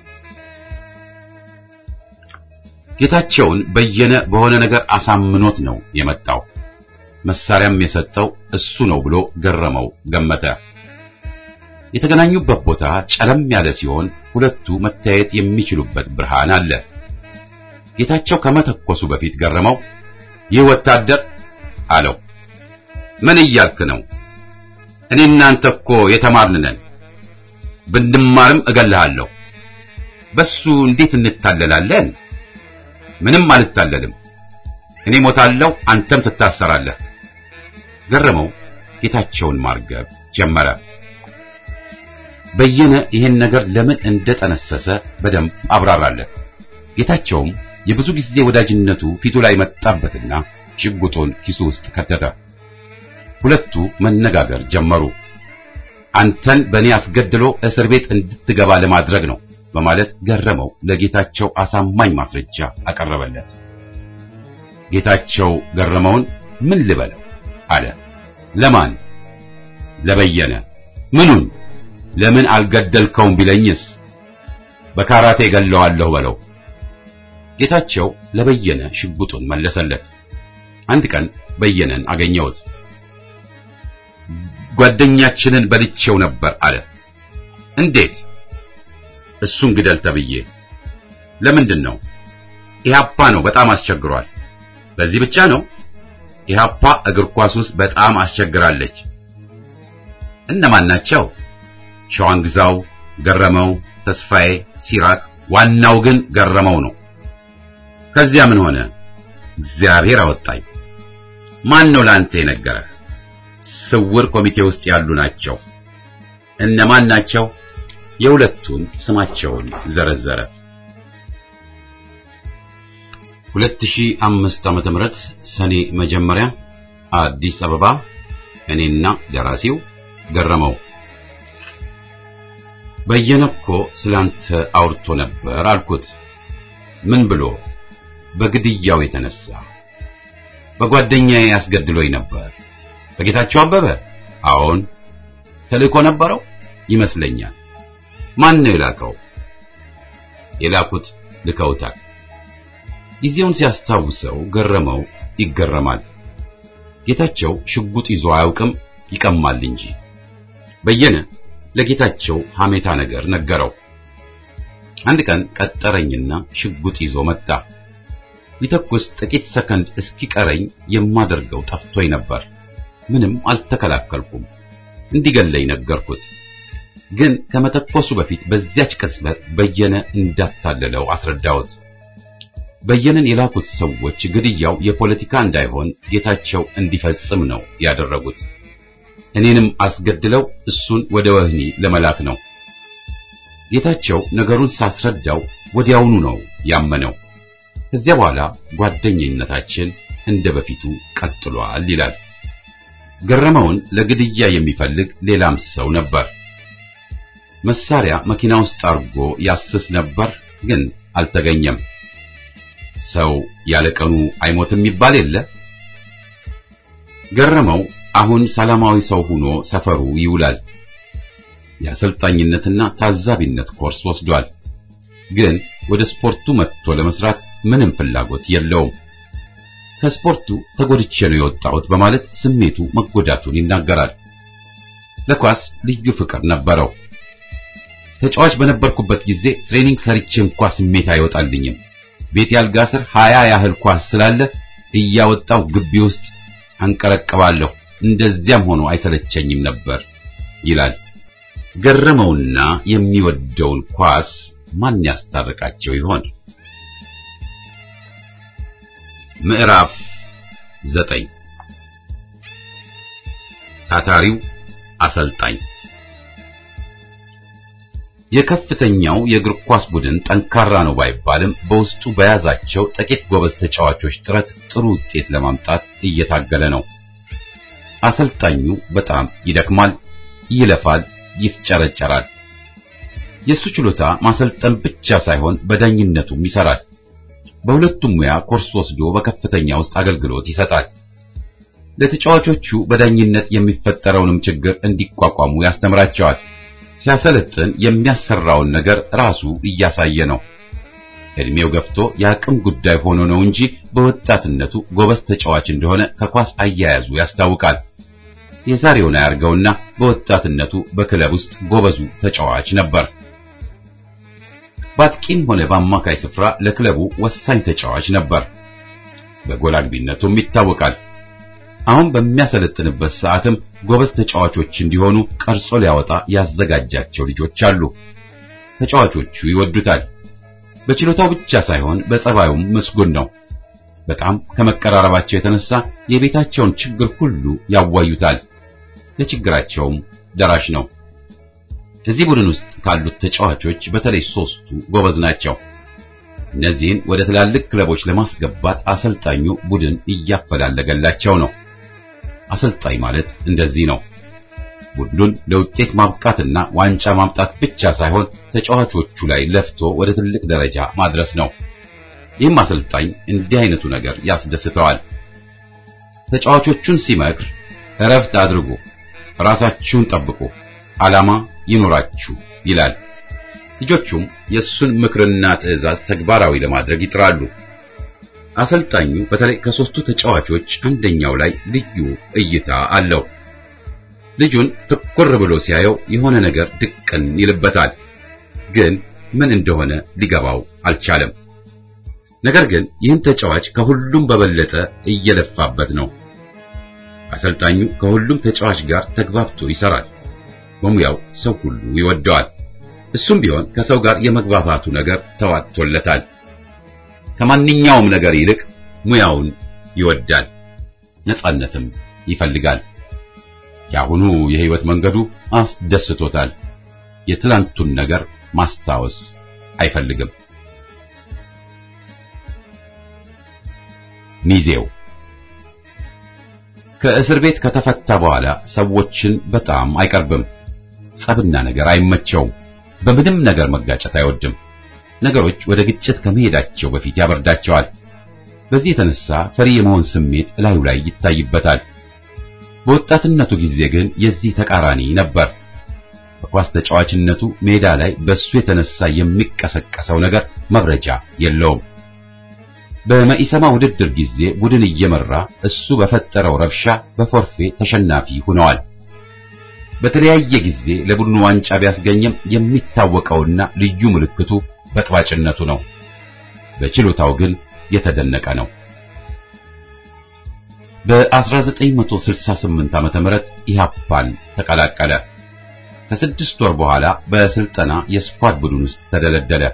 ጌታቸውን በየነ በሆነ ነገር አሳምኖት ነው የመጣው። መሳሪያም የሰጠው እሱ ነው ብሎ ገረመው ገመተ። የተገናኙበት ቦታ ጨለም ያለ ሲሆን ሁለቱ መታየት የሚችሉበት ብርሃን አለ። ጌታቸው ከመተኮሱ በፊት ገረመው ይህ ወታደር አለው። ምን እያልክ ነው? እኔ እናንተ እኮ የተማርን ነን። ብንማርም እገልሃለሁ። በሱ እንዴት እንታለላለን? ምንም አልታለልም። እኔ ሞታለሁ፣ አንተም ትታሰራለህ። ገረመው ጌታቸውን ማርገብ ጀመረ። በየነ ይህን ነገር ለምን እንደጠነሰሰ በደንብ አብራራለት። ጌታቸውም የብዙ ጊዜ ወዳጅነቱ ፊቱ ላይ መጣበትና ሽጉጡን ኪሱ ውስጥ ከተተ። ሁለቱ መነጋገር ጀመሩ። አንተን በእኔ አስገድሎ እስር ቤት እንድትገባ ለማድረግ ነው በማለት ገረመው ለጌታቸው አሳማኝ ማስረጃ አቀረበለት። ጌታቸው ገረመውን ምን ልበለው አለ። ለማን? ለበየነ። ምኑን? ለምን አልገደልከውም ቢለኝስ? በካራቴ ገለዋለሁ በለው። ጌታቸው ለበየነ ሽጉጡን መለሰለት። አንድ ቀን በየነን አገኘሁት። ጓደኛችንን በልቼው ነበር አለ። እንዴት? እሱን ግደል ተብዬ። ለምንድን ነው? ኢህአፓ ነው በጣም አስቸግሯል። በዚህ ብቻ ነው? ኢህአፓ እግር ኳስ ውስጥ በጣም አስቸግራለች። እነማን ናቸው? ሸዋንግዛው፣ ገረመው፣ ተስፋዬ፣ ሲራክ። ዋናው ግን ገረመው ነው። ከዚያ ምን ሆነ? እግዚአብሔር አወጣኝ። ማን ነው ለአንተ የነገረህ? ስውር ኮሚቴ ውስጥ ያሉ ናቸው። እነማን ናቸው? የሁለቱን ስማቸውን ዘረዘረ። 2005 ዓመተ ምህረት ሰኔ መጀመሪያ አዲስ አበባ እኔና ደራሲው ገረመው በየነ እኮ ስላንተ አውርቶ ነበር አልኩት። ምን ብሎ? በግድያው የተነሳ በጓደኛዬ ያስገድሎኝ ነበር። በጌታቸው አበበ? አዎን። ተልእኮ ነበረው ይመስለኛል። ማን ነው የላከው? የላኩት ልከውታል። ጊዜውን ሲያስታውሰው ገረመው ይገረማል። ጌታቸው ሽጉጥ ይዞ አያውቅም ይቀማል እንጂ። በየነ ለጌታቸው ሐሜታ ነገር ነገረው። አንድ ቀን ቀጠረኝና ሽጉጥ ይዞ መጣ። ሊተኩስ ጥቂት ሰከንድ እስኪቀረኝ የማደርገው ጠፍቶኝ ነበር። ምንም አልተከላከልኩም። እንዲገለኝ ነገርኩት። ግን ከመተኮሱ በፊት በዚያች ቅጽበት በየነ እንዳታለለው አስረዳሁት። በየነን የላኩት ሰዎች ግድያው የፖለቲካ እንዳይሆን ጌታቸው እንዲፈጽም ነው ያደረጉት። እኔንም አስገድለው እሱን ወደ ወህኒ ለመላክ ነው። ጌታቸው ነገሩን ሳስረዳው ወዲያውኑ ነው ያመነው። ከዚያ በኋላ ጓደኝነታችን እንደ በፊቱ ቀጥሏል ይላል። ገረመውን ለግድያ የሚፈልግ ሌላም ሰው ነበር። መሳሪያ መኪና ውስጥ አርጎ ያስስ ነበር፣ ግን አልተገኘም። ሰው ያለቀኑ አይሞትም ይባል የለ። ገረመው አሁን ሰላማዊ ሰው ሆኖ ሰፈሩ ይውላል። የአሰልጣኝነትና ታዛቢነት ኮርስ ወስዷል። ግን ወደ ስፖርቱ መጥቶ ለመስራት ምንም ፍላጎት የለውም። ከስፖርቱ ተጎድቼ ነው የወጣሁት በማለት ስሜቱ መጎዳቱን ይናገራል። ለኳስ ልዩ ፍቅር ነበረው። ተጫዋች በነበርኩበት ጊዜ ትሬኒንግ ሰርቼ እንኳ ስሜት አይወጣልኝም። ቤት ያልጋ ስር ሀያ ያህል ኳስ ስላለ እያወጣው ግቢ ውስጥ አንቀረቅባለሁ። እንደዚያም ሆኖ አይሰለቸኝም ነበር ይላል። ገረመውና የሚወደውን ኳስ ማን ያስታርቃቸው ይሆን? ምዕራፍ ዘጠኝ ታታሪው አሰልጣኝ የከፍተኛው የእግር ኳስ ቡድን ጠንካራ ነው ባይባልም በውስጡ በያዛቸው ጥቂት ጎበዝ ተጫዋቾች ጥረት ጥሩ ውጤት ለማምጣት እየታገለ ነው። አሰልጣኙ በጣም ይደክማል፣ ይለፋል፣ ይፍጨረጨራል። የሱ ችሎታ ማሰልጠን ብቻ ሳይሆን በዳኝነቱም ይሰራል። በሁለቱም ሙያ ኮርስ ወስዶ በከፍተኛ ውስጥ አገልግሎት ይሰጣል። ለተጫዋቾቹ በዳኝነት የሚፈጠረውንም ችግር እንዲቋቋሙ ያስተምራቸዋል። ሲያሰለጥን የሚያሰራውን ነገር ራሱ እያሳየ ነው። እድሜው ገፍቶ የአቅም ጉዳይ ሆኖ ነው እንጂ በወጣትነቱ ጎበዝ ተጫዋች እንደሆነ ከኳስ አያያዙ ያስታውቃል። የዛሬውን አያርገውና በወጣትነቱ በክለብ ውስጥ ጎበዙ ተጫዋች ነበር። በአጥቂም ሆነ በአማካይ ስፍራ ለክለቡ ወሳኝ ተጫዋች ነበር። በጎል አግቢነቱም ይታወቃል። አሁን በሚያሰለጥንበት ሰዓትም ጎበዝ ተጫዋቾች እንዲሆኑ ቀርጾ ሊያወጣ ያዘጋጃቸው ልጆች አሉ። ተጫዋቾቹ ይወዱታል። በችሎታው ብቻ ሳይሆን በጸባዩም ምስጉን ነው። በጣም ከመቀራረባቸው የተነሳ የቤታቸውን ችግር ሁሉ ያዋዩታል። ለችግራቸውም ደራሽ ነው። እዚህ ቡድን ውስጥ ካሉት ተጫዋቾች በተለይ ሶስቱ ጎበዝ ናቸው። እነዚህን ወደ ትላልቅ ክለቦች ለማስገባት አሰልጣኙ ቡድን እያፈላለገላቸው ነው። አሰልጣኝ ማለት እንደዚህ ነው። ቡድኑን ለውጤት ማብቃትና ዋንጫ ማምጣት ብቻ ሳይሆን ተጫዋቾቹ ላይ ለፍቶ ወደ ትልቅ ደረጃ ማድረስ ነው። ይህም አሰልጣኝ እንዲህ አይነቱ ነገር ያስደስተዋል። ተጫዋቾቹን ሲመክር እረፍት አድርጉ፣ ራሳችሁን ጠብቁ፣ ዓላማ ይኖራችሁ ይላል። ልጆቹም የእሱን ምክርና ትዕዛዝ ተግባራዊ ለማድረግ ይጥራሉ። አሰልጣኙ በተለይ ከሶስቱ ተጫዋቾች አንደኛው ላይ ልዩ እይታ አለው። ልጁን ትኩር ብሎ ሲያየው የሆነ ነገር ድቅን ይልበታል። ግን ምን እንደሆነ ሊገባው አልቻለም። ነገር ግን ይህን ተጫዋች ከሁሉም በበለጠ እየለፋበት ነው። አሰልጣኙ ከሁሉም ተጫዋች ጋር ተግባብቶ ይሰራል። በሙያው ሰው ሁሉ ይወደዋል። እሱም ቢሆን ከሰው ጋር የመግባባቱ ነገር ተዋጥቶለታል። ከማንኛውም ነገር ይልቅ ሙያውን ይወዳል፣ ነጻነትም ይፈልጋል። የአሁኑ የህይወት መንገዱ አስደስቶታል። የትላንቱን ነገር ማስታወስ አይፈልግም። ሚዜው ከእስር ቤት ከተፈታ በኋላ ሰዎችን በጣም አይቀርብም። ጸብና ነገር አይመቸውም። በምንም ነገር መጋጨት አይወድም። ነገሮች ወደ ግጭት ከመሄዳቸው በፊት ያበርዳቸዋል። በዚህ የተነሳ ፈሪ የመሆን ስሜት እላዩ ላይ ይታይበታል። በወጣትነቱ ጊዜ ግን የዚህ ተቃራኒ ነበር። በኳስ ተጫዋችነቱ ሜዳ ላይ በሱ የተነሳ የሚቀሰቀሰው ነገር መብረጃ የለውም። በመኢሰማ ውድድር ጊዜ ቡድን እየመራ እሱ በፈጠረው ረብሻ በፎርፌ ተሸናፊ ሆነዋል። በተለያየ ጊዜ ለቡድኑ ዋንጫ ቢያስገኝም የሚታወቀውና ልዩ ምልክቱ በጥባጭነቱ ነው። በችሎታው ግን የተደነቀ ነው። በ1968 ዓመተ ምህረት ኢሃፓን ተቀላቀለ። ከስድስት ወር በኋላ በስልጠና የስኳድ ቡድን ውስጥ ተደለደለ።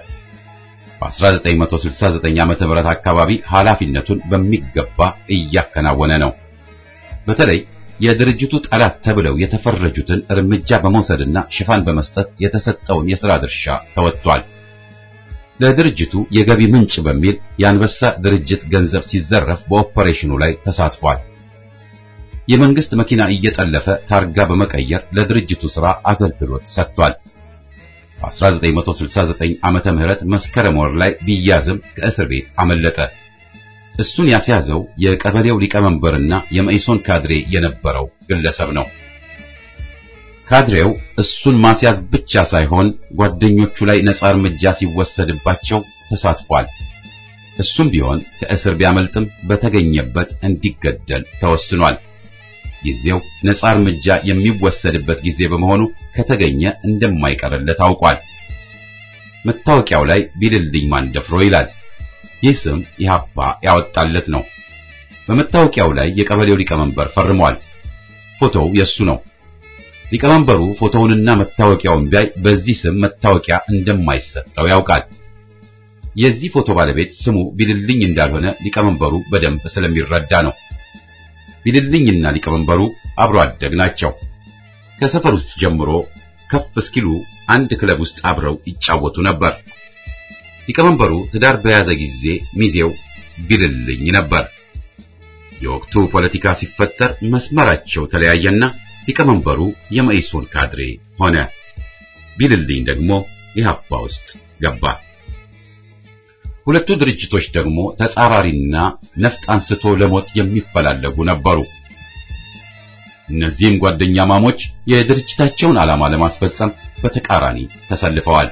በ1969 ዓመተ ምህረት አካባቢ ኃላፊነቱን በሚገባ እያከናወነ ነው። በተለይ የድርጅቱ ጠላት ተብለው የተፈረጁትን እርምጃ በመውሰድና ሽፋን በመስጠት የተሰጠውን የሥራ ድርሻ ተወጥቷል። ለድርጅቱ የገቢ ምንጭ በሚል የአንበሳ ድርጅት ገንዘብ ሲዘረፍ በኦፐሬሽኑ ላይ ተሳትፏል። የመንግስት መኪና እየጠለፈ ታርጋ በመቀየር ለድርጅቱ ሥራ አገልግሎት ሰጥቷል። በ1969 ዓመተ ምህረት መስከረም ወር ላይ ቢያዝም ከእስር ቤት አመለጠ። እሱን ያስያዘው የቀበሌው ሊቀመንበርና የመኢሶን ካድሬ የነበረው ግለሰብ ነው። ካድሬው እሱን ማስያዝ ብቻ ሳይሆን ጓደኞቹ ላይ ነጻ እርምጃ ሲወሰድባቸው ተሳትፏል። እሱም ቢሆን ከእስር ቢያመልጥም በተገኘበት እንዲገደል ተወስኗል። ጊዜው ነጻ እርምጃ የሚወሰድበት ጊዜ በመሆኑ ከተገኘ እንደማይቀርለት ታውቋል። መታወቂያው ላይ ቢልልኝ ማን ደፍሮ ይላል። ይህ ስም ኢህአፓ ያወጣለት ነው። በመታወቂያው ላይ የቀበሌው ሊቀመንበር ፈርሟል። ፎቶው የሱ ነው። ሊቀመንበሩ ፎቶውንና መታወቂያውን ቢያይ በዚህ ስም መታወቂያ እንደማይሰጠው ያውቃል። የዚህ ፎቶ ባለቤት ስሙ ቢልልኝ እንዳልሆነ ሊቀመንበሩ በደንብ ስለሚረዳ ነው። ቢልልኝና ሊቀመንበሩ አብሮ አደግ ናቸው። ከሰፈር ውስጥ ጀምሮ ከፍ እስኪሉ አንድ ክለብ ውስጥ አብረው ይጫወቱ ነበር። ሊቀመንበሩ ትዳር በያዘ ጊዜ ሚዜው ቢልልኝ ነበር። የወቅቱ ፖለቲካ ሲፈጠር መስመራቸው ተለያየና ሊቀመንበሩ የመኢሶን ካድሬ ሆነ። ቢልልኝ ደግሞ ኢህአፓ ውስጥ ገባ። ሁለቱ ድርጅቶች ደግሞ ተጻራሪና ነፍጥ አንስቶ ለሞት የሚፈላለጉ ነበሩ። እነዚህም ጓደኛ ማሞች የድርጅታቸውን ዓላማ ለማስፈጸም በተቃራኒ ተሰልፈዋል።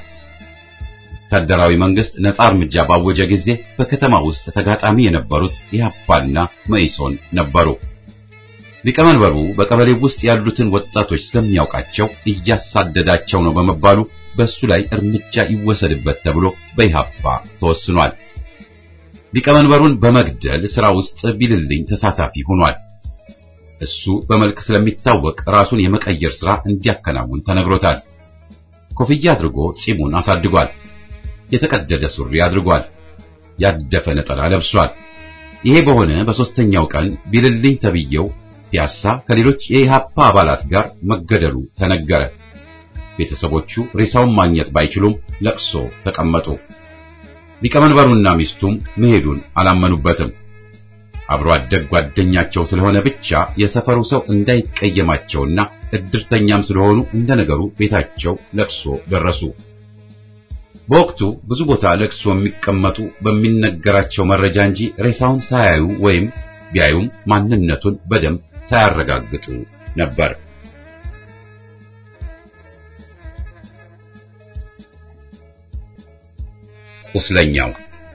ወታደራዊ መንግስት ነጻ እርምጃ ባወጀ ጊዜ በከተማ ውስጥ ተጋጣሚ የነበሩት ኢህአፓና መኢሶን ነበሩ። ሊቀመንበሩ በቀበሌ ውስጥ ያሉትን ወጣቶች ስለሚያውቃቸው እያሳደዳቸው ነው በመባሉ በሱ ላይ እርምጃ ይወሰድበት ተብሎ በኢህአፓ ተወስኗል። ሊቀመንበሩን በመግደል ሥራ ውስጥ ቢልልኝ ተሳታፊ ሆኗል። እሱ በመልክ ስለሚታወቅ ራሱን የመቀየር ሥራ እንዲያከናውን ተነግሮታል። ኮፍያ አድርጎ ጺሙን አሳድጓል። የተቀደደ ሱሪ አድርጓል። ያደፈ ነጠላ ለብሷል። ይሄ በሆነ በሦስተኛው ቀን ቢልልኝ ተብየው ፒያሳ ከሌሎች የኢህአፓ አባላት ጋር መገደሉ ተነገረ። ቤተሰቦቹ ሬሳውን ማግኘት ባይችሉም ለቅሶ ተቀመጡ። ሊቀመንበሩና ሚስቱም መሄዱን አላመኑበትም። አብሮ አደግ ጓደኛቸው ስለሆነ ብቻ የሰፈሩ ሰው እንዳይቀየማቸውና እድርተኛም ስለሆኑ እንደ ነገሩ ቤታቸው ለቅሶ ደረሱ። በወቅቱ ብዙ ቦታ ለቅሶ የሚቀመጡ በሚነገራቸው መረጃ እንጂ ሬሳውን ሳያዩ ወይም ቢያዩም ማንነቱን በደንብ ሳያረጋግጡ ነበር። ቁስለኛው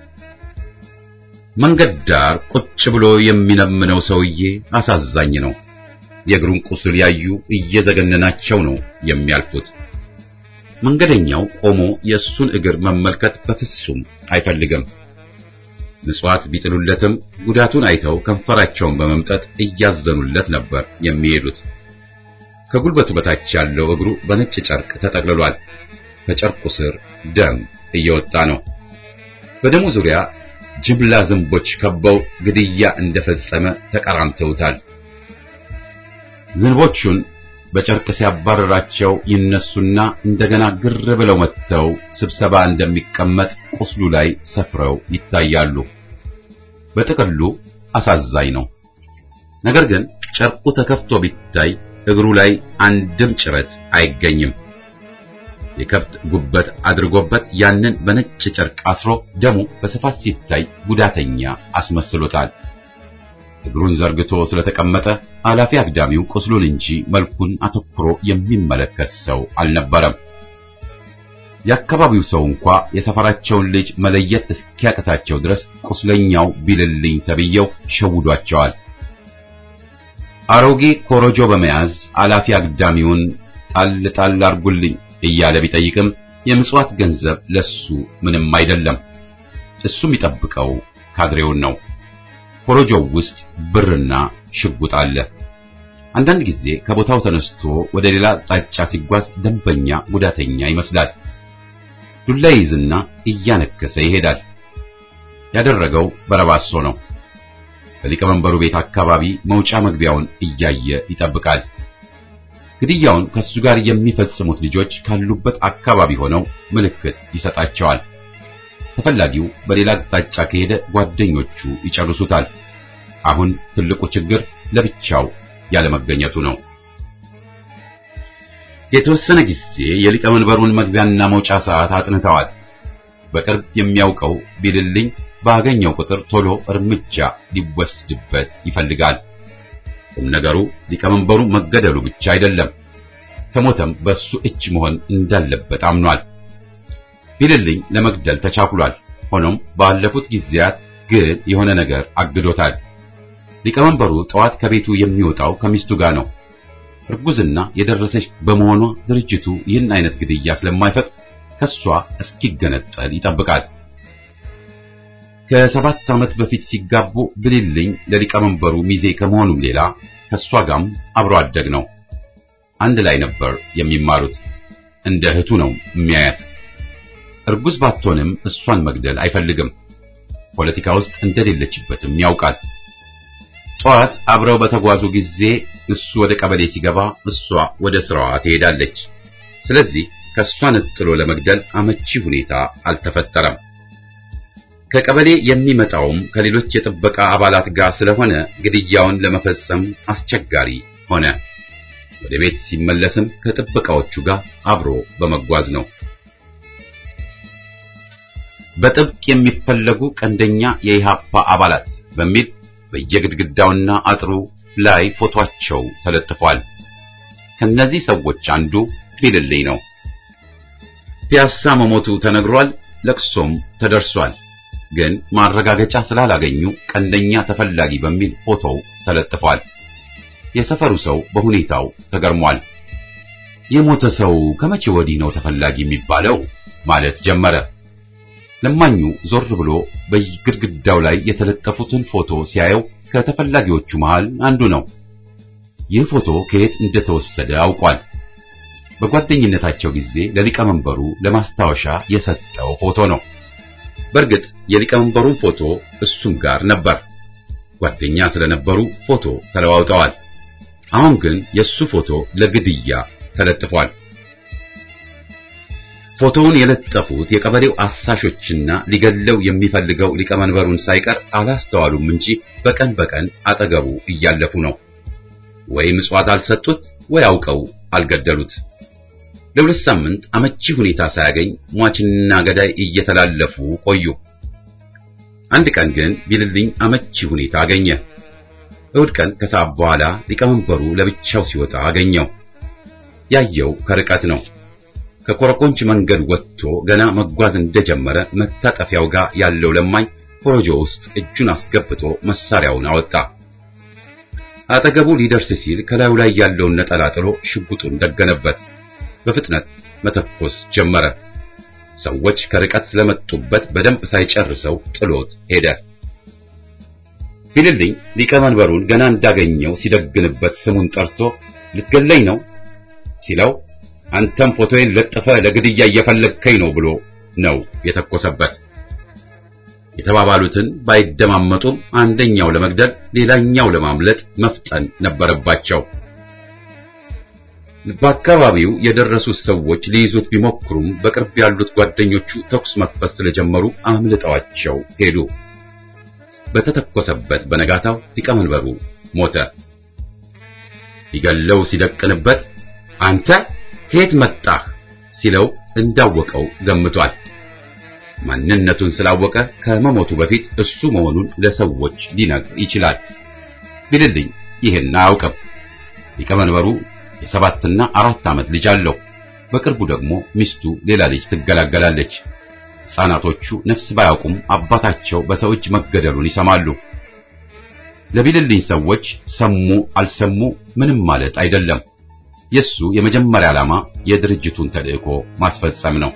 መንገድ ዳር ቁጭ ብሎ የሚነምነው ሰውዬ አሳዛኝ ነው። የእግሩን ቁስል ያዩ እየዘገነናቸው ነው የሚያልፉት። መንገደኛው ቆሞ የእሱን እግር መመልከት በፍጹም አይፈልግም። ምጽዋት ቢጥሉለትም ጉዳቱን አይተው ከንፈራቸውን በመምጠጥ እያዘኑለት ነበር የሚሄዱት። ከጉልበቱ በታች ያለው እግሩ በነጭ ጨርቅ ተጠቅልሏል። ከጨርቁ ስር ደም እየወጣ ነው። በደሙ ዙሪያ ጅምላ ዝንቦች ከበው ግድያ እንደፈጸመ ተቀራምተውታል። ዝንቦቹን በጨርቅ ሲያባረራቸው ይነሱና እንደገና ግር ብለው መጥተው ስብሰባ እንደሚቀመጥ ቁስሉ ላይ ሰፍረው ይታያሉ። በጥቅሉ አሳዛኝ ነው። ነገር ግን ጨርቁ ተከፍቶ ቢታይ እግሩ ላይ አንድም ጭረት አይገኝም። የከብት ጉበት አድርጎበት ያንን በነጭ ጨርቅ አስሮ ደሙ በስፋት ሲታይ ጉዳተኛ አስመስሎታል። እግሩን ዘርግቶ ስለተቀመጠ አላፊ አግዳሚው ቁስሉን እንጂ መልኩን አተኩሮ የሚመለከት ሰው አልነበረም። የአካባቢው ሰው እንኳ የሰፈራቸውን ልጅ መለየት እስኪያቅታቸው ድረስ ቁስለኛው ቢልልኝ ተብየው ሸውዷቸዋል። አሮጌ ኮሮጆ በመያዝ አላፊ አግዳሚውን ጣል ጣል አርጉልኝ እያለ ቢጠይቅም የምጽዋት ገንዘብ ለሱ ምንም አይደለም። እሱ የሚጠብቀው ካድሬውን ነው። ኮሮጆው ውስጥ ብርና ሽጉጥ አለ። አንዳንድ ጊዜ ከቦታው ተነስቶ ወደ ሌላ አቅጣጫ ሲጓዝ ደንበኛ ጉዳተኛ ይመስላል። ዱላ ይዝና እያነከሰ ይሄዳል። ያደረገው በረባሶ ነው። በሊቀመንበሩ ቤት አካባቢ መውጫ መግቢያውን እያየ ይጠብቃል። ግድያውን ከሱ ጋር የሚፈጽሙት ልጆች ካሉበት አካባቢ ሆነው ምልክት ይሰጣቸዋል። ተፈላጊው በሌላ አቅጣጫ ከሄደ ጓደኞቹ ይጨርሱታል። አሁን ትልቁ ችግር ለብቻው ያለመገኘቱ ነው። የተወሰነ ጊዜ የሊቀመንበሩን መግቢያና መውጫ ሰዓት አጥንተዋል። በቅርብ የሚያውቀው ቢልልኝ ባገኘው ቁጥር ቶሎ እርምጃ ሊወስድበት ይፈልጋል። ቁም ነገሩ ሊቀመንበሩ መገደሉ ብቻ አይደለም፣ ከሞተም በሱ እጅ መሆን እንዳለበት አምኗል። ቢልልኝ ለመግደል ተቻኩሏል። ሆኖም ባለፉት ጊዜያት ግን የሆነ ነገር አግዶታል። ሊቀመንበሩ ጠዋት ከቤቱ የሚወጣው ከሚስቱ ጋር ነው። እርጉዝና የደረሰች በመሆኗ ድርጅቱ ይህን አይነት ግድያ ስለማይፈቅድ ከሷ እስኪገነጠል ይጠብቃል። ከሰባት ዓመት በፊት ሲጋቡ ብልልኝ ለሊቀመንበሩ ሚዜ ከመሆኑም ሌላ ከሷ ጋርም አብሮ አደግ ነው። አንድ ላይ ነበር የሚማሩት። እንደ እህቱ ነው የሚያያት። እርጉዝ ባትሆንም እሷን መግደል አይፈልግም። ፖለቲካ ውስጥ እንደሌለችበትም ያውቃል። ጠዋት አብረው በተጓዙ ጊዜ እሱ ወደ ቀበሌ ሲገባ እሷ ወደ ስራዋ ትሄዳለች። ስለዚህ ከእሷ ነጥሎ ለመግደል አመቺ ሁኔታ አልተፈጠረም። ከቀበሌ የሚመጣውም ከሌሎች የጥበቃ አባላት ጋር ስለሆነ ግድያውን ለመፈጸም አስቸጋሪ ሆነ። ወደ ቤት ሲመለስም ከጥበቃዎቹ ጋር አብሮ በመጓዝ ነው። በጥብቅ የሚፈለጉ ቀንደኛ የኢሃፓ አባላት በሚል በየግድግዳውና አጥሩ ላይ ፎቶአቸው ተለጥፏል። ከነዚህ ሰዎች አንዱ ቢልልኝ ነው። ፒያሳ መሞቱ ተነግሯል፣ ለቅሶም ተደርሷል። ግን ማረጋገጫ ስላላገኙ ቀንደኛ ተፈላጊ በሚል ፎቶው ተለጥፏል። የሰፈሩ ሰው በሁኔታው ተገርሟል። የሞተ ሰው ከመቼ ወዲህ ነው ተፈላጊ የሚባለው ማለት ጀመረ። ለማኙ ዞር ብሎ በግድግዳው ላይ የተለጠፉትን ፎቶ ሲያየው ከተፈላጊዎቹ መሃል አንዱ ነው። ይህ ፎቶ ከየት እንደተወሰደ አውቋል። በጓደኝነታቸው ጊዜ ለሊቀመንበሩ ለማስታወሻ የሰጠው ፎቶ ነው። በእርግጥ የሊቀመንበሩን ፎቶ እሱም ጋር ነበር። ጓደኛ ስለነበሩ ፎቶ ተለዋውጠዋል። አሁን ግን የሱ ፎቶ ለግድያ ተለጥፏል። ፎቶውን የለጠፉት የቀበሌው አሳሾችና ሊገለው የሚፈልገው ሊቀመንበሩን ሳይቀር አላስተዋሉም እንጂ በቀን በቀን አጠገቡ እያለፉ ነው። ወይ ምጽዋት አልሰጡት ወይ አውቀው አልገደሉት። ለሁለት ሳምንት አመቺ ሁኔታ ሳያገኝ ሟችና ገዳይ እየተላለፉ ቆዩ። አንድ ቀን ግን ቢልልኝ አመቺ ሁኔታ አገኘ። እሁድ ቀን ከሰዓት በኋላ ሊቀመንበሩ ለብቻው ሲወጣ አገኘው። ያየው ከርቀት ነው። ከኮረኮንች መንገድ ወጥቶ ገና መጓዝ እንደጀመረ መታጠፊያው ጋር ያለው ለማኝ ኮረጆ ውስጥ እጁን አስገብቶ መሳሪያውን አወጣ። አጠገቡ ሊደርስ ሲል ከላዩ ላይ ያለውን ነጠላ ጥሎ ሽጉጡን ደገነበት። በፍጥነት መተኮስ ጀመረ። ሰዎች ከርቀት ስለመጡበት በደንብ ሳይጨርሰው ጥሎት ሄደ። ቢልልኝ ሊቀመንበሩን ገና እንዳገኘው ሲደግንበት ስሙን ጠርቶ ልትገለኝ ነው ሲለው አንተም ፎቶዬን ለጥፈ ለግድያ እየፈለግከኝ ነው ብሎ ነው የተኮሰበት። የተባባሉትን ባይደማመጡም አንደኛው ለመግደል ሌላኛው ለማምለጥ መፍጠን ነበረባቸው። በአካባቢው የደረሱት ሰዎች ሊይዙት ቢሞክሩም በቅርብ ያሉት ጓደኞቹ ተኩስ መክፈት ስለጀመሩ አምልጠዋቸው ሄዱ። በተተኮሰበት በነጋታው ሊቀመንበሩ ሞተ። ሊገለው ሲደቅንበት አንተ ከየት መጣህ ሲለው እንዳወቀው ገምቷል። ማንነቱን ስላወቀ ከመሞቱ በፊት እሱ መሆኑን ለሰዎች ሊነግር ይችላል። ቢልልኝ ይህን አያውቅም። ሊቀመንበሩ የሰባትና አራት ዓመት ልጅ አለው። በቅርቡ ደግሞ ሚስቱ ሌላ ልጅ ትገላገላለች። ሕፃናቶቹ ነፍስ ባያውቁም አባታቸው በሰው እጅ መገደሉን ይሰማሉ። ለቢልልኝ ሰዎች ሰሙ አልሰሙ ምንም ማለት አይደለም። የሱ የመጀመሪያ ዓላማ የድርጅቱን ተልእኮ ማስፈጸም ነው።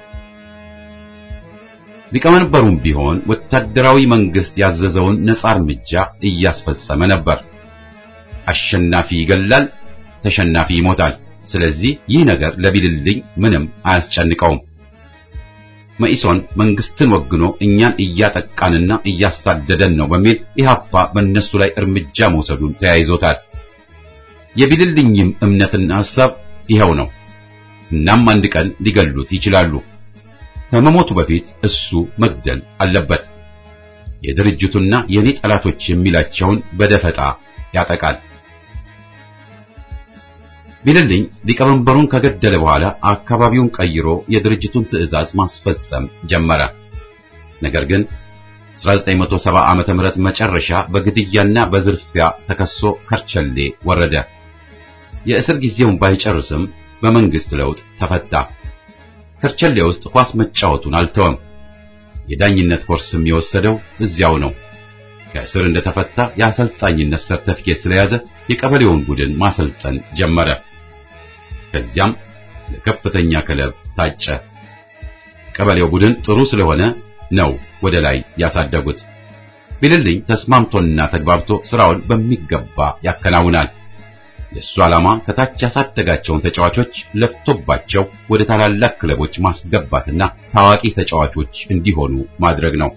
ሊቀመንበሩም ቢሆን ወታደራዊ መንግስት ያዘዘውን ነጻ እርምጃ እያስፈጸመ ነበር። አሸናፊ ይገላል፣ ተሸናፊ ይሞታል። ስለዚህ ይህ ነገር ለቢልልኝ ምንም አያስጨንቀውም። መኢሶን መንግስትን ወግኖ እኛን እያጠቃንና እያሳደደን ነው በሚል ኢህአፓ በእነሱ ላይ እርምጃ መውሰዱን ተያይዞታል። የቢልልኝም እምነትና ሐሳብ ይኸው ነው። እናም አንድ ቀን ሊገሉት ይችላሉ። ከመሞቱ በፊት እሱ መግደል አለበት። የድርጅቱና የኔ ጠላቶች የሚላቸውን በደፈጣ ያጠቃል። ቢልልኝ ሊቀመንበሩን ከገደለ በኋላ አካባቢውን ቀይሮ የድርጅቱን ትዕዛዝ ማስፈጸም ጀመረ። ነገር ግን 1970 ዓመተ ምህረት መጨረሻ በግድያና በዝርፊያ ተከሶ ከርቸሌ ወረደ። የእስር ጊዜውን ባይጨርስም በመንግስት ለውጥ ተፈታ። ከርቸሌ ውስጥ ኳስ መጫወቱን አልተወም። የዳኝነት ኮርስም የወሰደው እዚያው ነው። ከእስር እንደተፈታ የአሰልጣኝነት ሰርተፊኬት ስለያዘ የቀበሌውን ቡድን ማሰልጠን ጀመረ። ከዚያም ለከፍተኛ ክለብ ታጨ። ቀበሌው ቡድን ጥሩ ስለሆነ ነው ወደ ላይ ያሳደጉት። ቢልልኝ ተስማምቶና ተግባብቶ ስራውን በሚገባ ያከናውናል። የእሱ ዓላማ ከታች ያሳደጋቸውን ተጫዋቾች ለፍቶባቸው ወደ ታላላቅ ክለቦች ማስገባትና ታዋቂ ተጫዋቾች እንዲሆኑ ማድረግ ነው።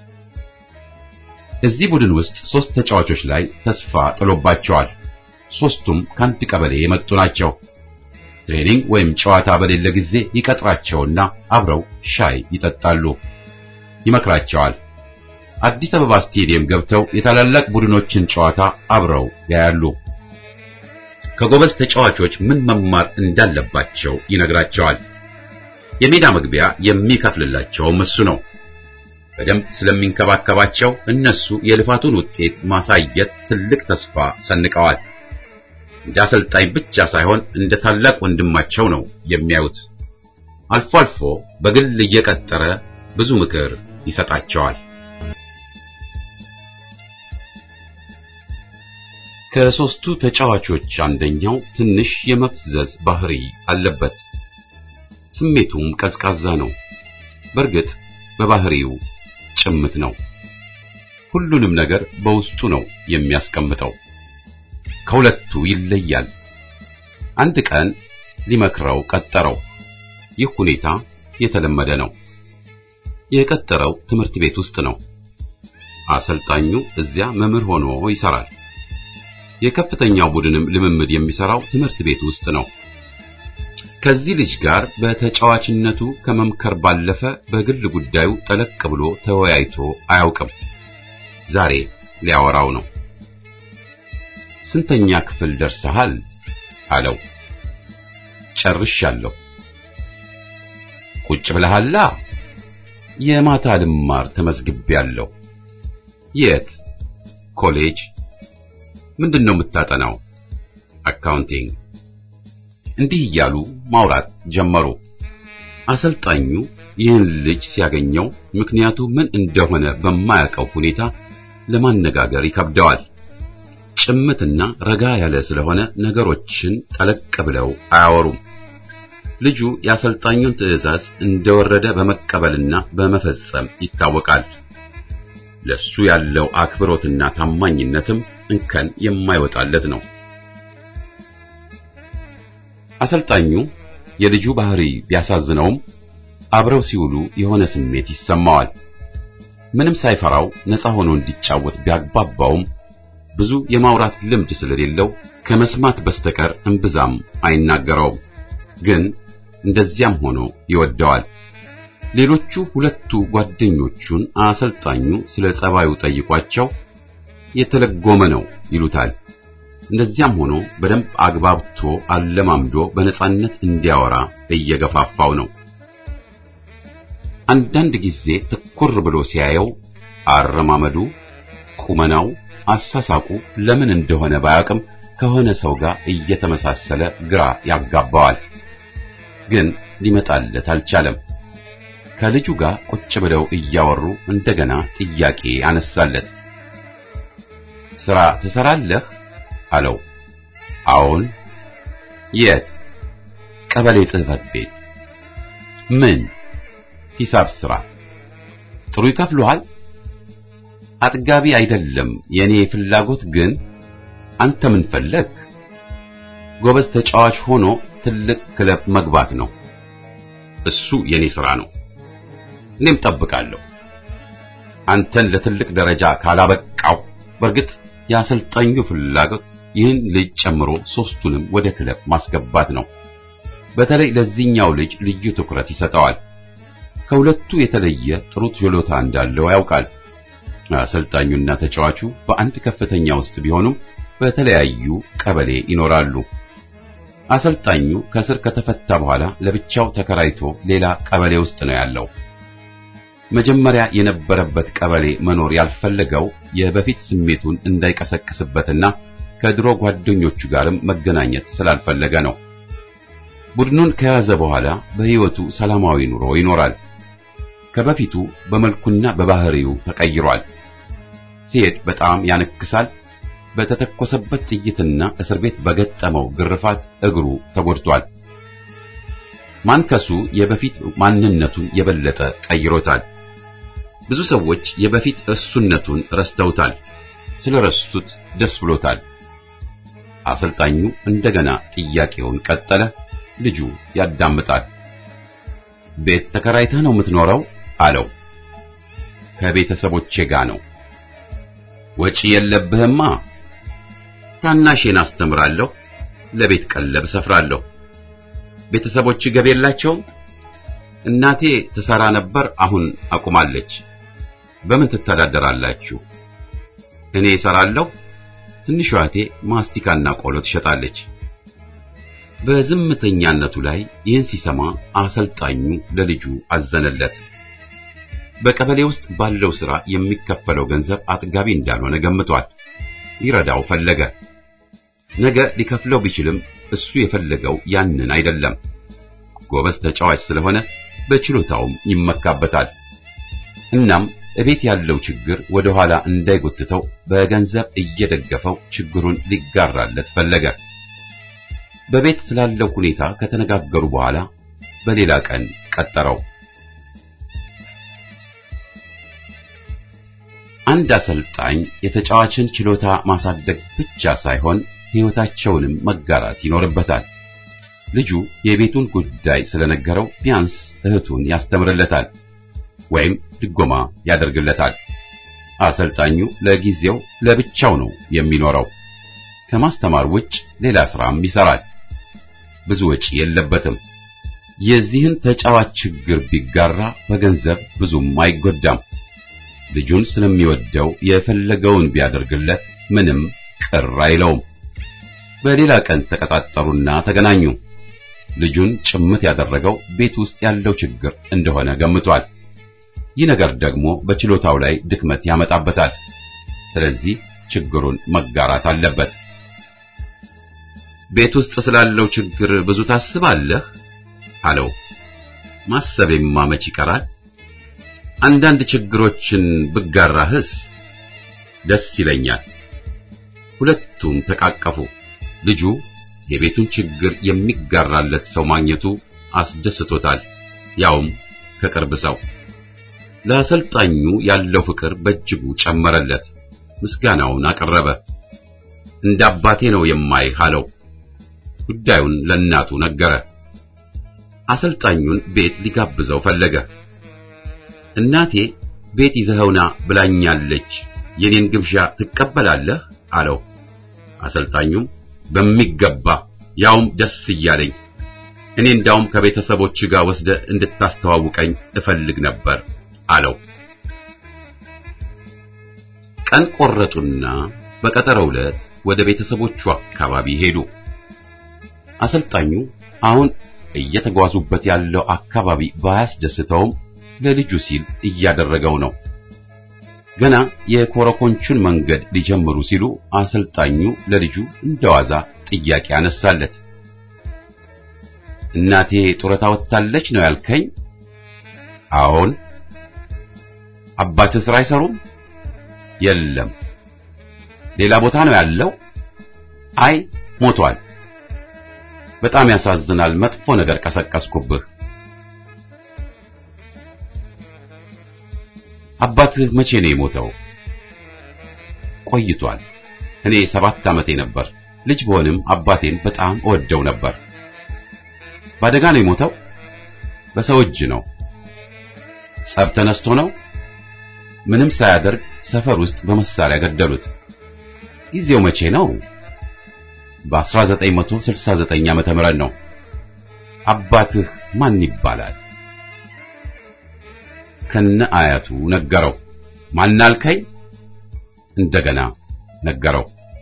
እዚህ ቡድን ውስጥ ሶስት ተጫዋቾች ላይ ተስፋ ጥሎባቸዋል። ሶስቱም ከአንድ ቀበሌ የመጡ ናቸው። ትሬኒንግ ወይም ጨዋታ በሌለ ጊዜ ይቀጥራቸውና አብረው ሻይ ይጠጣሉ፣ ይመክራቸዋል። አዲስ አበባ ስቴዲየም ገብተው የታላላቅ ቡድኖችን ጨዋታ አብረው ያያሉ። ከጎበዝ ተጫዋቾች ምን መማር እንዳለባቸው ይነግራቸዋል። የሜዳ መግቢያ የሚከፍልላቸውም እሱ ነው። በደንብ ስለሚንከባከባቸው እነሱ የልፋቱን ውጤት ማሳየት ትልቅ ተስፋ ሰንቀዋል። እንደ አሰልጣኝ ብቻ ሳይሆን እንደ ታላቅ ወንድማቸው ነው የሚያዩት። አልፎ አልፎ በግል እየቀጠረ ብዙ ምክር ይሰጣቸዋል። ከሶስቱ ተጫዋቾች አንደኛው ትንሽ የመፍዘዝ ባህሪ አለበት። ስሜቱም ቀዝቃዛ ነው። በእርግጥ በባህሪው ጭምት ነው። ሁሉንም ነገር በውስጡ ነው የሚያስቀምጠው። ከሁለቱ ይለያል። አንድ ቀን ሊመክረው ቀጠረው። ይህ ሁኔታ የተለመደ ነው። የቀጠረው ትምህርት ቤት ውስጥ ነው። አሰልጣኙ እዚያ መምህር ሆኖ ይሰራል። የከፍተኛው ቡድንም ልምምድ የሚሰራው ትምህርት ቤት ውስጥ ነው። ከዚህ ልጅ ጋር በተጫዋችነቱ ከመምከር ባለፈ በግል ጉዳዩ ጠለቅ ብሎ ተወያይቶ አያውቅም። ዛሬ ሊያወራው ነው። ስንተኛ ክፍል ደርሰሃል? አለው። ጨርሻለሁ። ቁጭ ብለሃላ? የማታ ልማር ተመዝግቤያለሁ። የት? ኮሌጅ። ምንድን ነው የምታጠናው? አካውንቲንግ። እንዲህ እያሉ ማውራት ጀመሩ። አሰልጣኙ ይህን ልጅ ሲያገኘው ምክንያቱ ምን እንደሆነ በማያውቀው ሁኔታ ለማነጋገር ይከብደዋል። ጭምትና ረጋ ያለ ስለሆነ ነገሮችን ጠለቅ ብለው አያወሩም። ልጁ የአሰልጣኙን ትዕዛዝ እንደወረደ በመቀበልና በመፈጸም ይታወቃል። ለሱ ያለው አክብሮትና ታማኝነትም እንከን የማይወጣለት ነው። አሰልጣኙ የልጁ ባህሪ ቢያሳዝነውም አብረው ሲውሉ የሆነ ስሜት ይሰማዋል። ምንም ሳይፈራው ነፃ ሆኖ እንዲጫወት ቢያግባባውም ብዙ የማውራት ልምድ ስለሌለው ከመስማት በስተቀር እምብዛም አይናገረውም። ግን እንደዚያም ሆኖ ይወደዋል። ሌሎቹ ሁለቱ ጓደኞቹን አሰልጣኙ ስለ ጸባዩ ጠይቋቸው የተለጎመ ነው ይሉታል። እንደዚያም ሆኖ በደንብ አግባብቶ አለማምዶ በነጻነት እንዲያወራ እየገፋፋው ነው። አንዳንድ ጊዜ ትኩር ብሎ ሲያየው አረማመዱ፣ ቁመናው፣ አሳሳቁ ለምን እንደሆነ ባያውቅም ከሆነ ሰው ጋር እየተመሳሰለ ግራ ያጋባዋል። ግን ሊመጣለት አልቻለም። ከልጁ ጋር ቁጭ ብለው እያወሩ እንደገና ጥያቄ አነሳለት። ስራ ትሰራለህ? አለው። አዎን። የት? ቀበሌ ጽሕፈት ቤት። ምን? ሂሳብ ስራ። ጥሩ ይከፍሉሃል? አጥጋቢ አይደለም የኔ ፍላጎት ግን አንተ ምን ፈለግ? ጎበዝ ተጫዋች ሆኖ ትልቅ ክለብ መግባት ነው። እሱ የኔ ሥራ ነው። እኔም ጠብቃለሁ። አንተን ለትልቅ ደረጃ ካላበቃው በእርግጥ የአሰልጣኙ ፍላጎት ይህን ልጅ ጨምሮ ሶስቱንም ወደ ክለብ ማስገባት ነው። በተለይ ለዚህኛው ልጅ ልዩ ትኩረት ይሰጠዋል። ከሁለቱ የተለየ ጥሩ ችሎታ እንዳለው ያውቃል። አሰልጣኙና ተጫዋቹ በአንድ ከፍተኛ ውስጥ ቢሆኑም በተለያዩ ቀበሌ ይኖራሉ። አሰልጣኙ ከስር ከተፈታ በኋላ ለብቻው ተከራይቶ ሌላ ቀበሌ ውስጥ ነው ያለው። መጀመሪያ የነበረበት ቀበሌ መኖር ያልፈለገው የበፊት ስሜቱን እንዳይቀሰቅስበትና ከድሮ ጓደኞቹ ጋርም መገናኘት ስላልፈለገ ነው። ቡድኑን ከያዘ በኋላ በሕይወቱ ሰላማዊ ኑሮ ይኖራል። ከበፊቱ በመልኩና በባህሪው ተቀይሯል። ሲሄድ በጣም ያነክሳል። በተተኮሰበት ጥይትና እስር ቤት በገጠመው ግርፋት እግሩ ተጎድቷል። ማንከሱ የበፊት ማንነቱን የበለጠ ቀይሮታል። ብዙ ሰዎች የበፊት እሱነቱን ረስተውታል። ስለረሱት ደስ ብሎታል። አሰልጣኙ እንደገና ጥያቄውን ቀጠለ። ልጁ ያዳምጣል። ቤት ተከራይተህ ነው የምትኖረው? አለው። ከቤተሰቦቼ ጋር ነው። ወጪ የለብህማ? ታናሼን አስተምራለሁ፣ ለቤት ቀለብ ሰፍራለሁ። ቤተሰቦች ገቢ የላቸውም? እናቴ ትሰራ ነበር፣ አሁን አቁማለች። በምን ትተዳደራላችሁ? እኔ እሰራለሁ፣ ትንሿ እህቴ ማስቲካና ቆሎ ትሸጣለች። በዝምተኛነቱ ላይ ይህን ሲሰማ አሰልጣኙ ለልጁ አዘነለት። በቀበሌ ውስጥ ባለው ሥራ የሚከፈለው ገንዘብ አጥጋቢ እንዳልሆነ ገምቷል። ይረዳው ፈለገ። ነገ ሊከፍለው ቢችልም እሱ የፈለገው ያንን አይደለም። ጎበዝ ተጫዋች ስለሆነ በችሎታውም ይመካበታል። እናም እቤት ያለው ችግር ወደ ኋላ እንዳይጎትተው በገንዘብ እየደገፈው ችግሩን ሊጋራለት ፈለገ። በቤት ስላለው ሁኔታ ከተነጋገሩ በኋላ በሌላ ቀን ቀጠረው። አንድ አሰልጣኝ የተጫዋችን ችሎታ ማሳደግ ብቻ ሳይሆን ሕይወታቸውንም መጋራት ይኖርበታል። ልጁ የቤቱን ጉዳይ ስለነገረው ቢያንስ እህቱን ያስተምርለታል ወይም ድጎማ ያደርግለታል። አሰልጣኙ ለጊዜው ለብቻው ነው የሚኖረው። ከማስተማር ውጭ ሌላ ስራም ይሰራል። ብዙ ወጪ የለበትም። የዚህን ተጫዋች ችግር ቢጋራ በገንዘብ ብዙም አይጎዳም። ልጁን ስለሚወደው የፈለገውን ቢያደርግለት ምንም ቅር አይለውም። በሌላ ቀን ተቀጣጠሩና ተገናኙ። ልጁን ጭምት ያደረገው ቤት ውስጥ ያለው ችግር እንደሆነ ገምቷል። ይህ ነገር ደግሞ በችሎታው ላይ ድክመት ያመጣበታል። ስለዚህ ችግሩን መጋራት አለበት። ቤት ውስጥ ስላለው ችግር ብዙ ታስባለህ? አለው። ማሰቤማ መች ይቀራል? አንዳንድ ችግሮችን ብጋራህስ ደስ ይለኛል። ሁለቱም ተቃቀፉ። ልጁ የቤቱን ችግር የሚጋራለት ሰው ማግኘቱ አስደስቶታል፣ ያውም ከቅርብ ሰው። ለአሰልጣኙ ያለው ፍቅር በእጅጉ ጨመረለት። ምስጋናውን አቀረበ። እንደ አባቴ ነው የማይህ አለው። ጉዳዩን ለእናቱ ነገረ። አሰልጣኙን ቤት ሊጋብዘው ፈለገ። እናቴ ቤት ይዘኸውና ብላኛለች፣ የኔን ግብዣ ትቀበላለህ? አለው። አሰልጣኙም በሚገባ ያውም ደስ እያለኝ እኔ እንዳውም ከቤተሰቦች ጋር ወስደ እንድታስተዋውቀኝ እፈልግ ነበር አለው። ቀን ቆረጡና በቀጠረው ዕለት ወደ ቤተሰቦቹ አካባቢ ሄዱ። አሰልጣኙ አሁን እየተጓዙበት ያለው አካባቢ ባያስደስተውም ለልጁ ሲል እያደረገው ነው። ገና የኮረኮንቹን መንገድ ሊጀምሩ ሲሉ አሰልጣኙ ለልጁ እንደዋዛ ጥያቄ አነሳለት። እናቴ ጡረታ ወጥታለች ነው ያልከኝ? አዎን። አባትህ ስራ አይሰሩም? የለም። ሌላ ቦታ ነው ያለው? አይ ሞቷል። በጣም ያሳዝናል። መጥፎ ነገር ቀሰቀስኩብህ። አባትህ መቼ ነው የሞተው? ቆይቷል። እኔ ሰባት ዓመቴ ነበር። ልጅ ብሆንም አባቴን በጣም እወደው ነበር። በአደጋ ነው የሞተው? በሰው እጅ ነው። ጸብ ተነስቶ ነው? ምንም ሳያደርግ ሰፈር ውስጥ በመሳሪያ ገደሉት። ጊዜው መቼ ነው? በ1969 ዓመተ ምህረት ነው። አባትህ ማን ይባላል? ከነ አያቱ ነገረው። ማን አልከኝ? እንደገና ነገረው።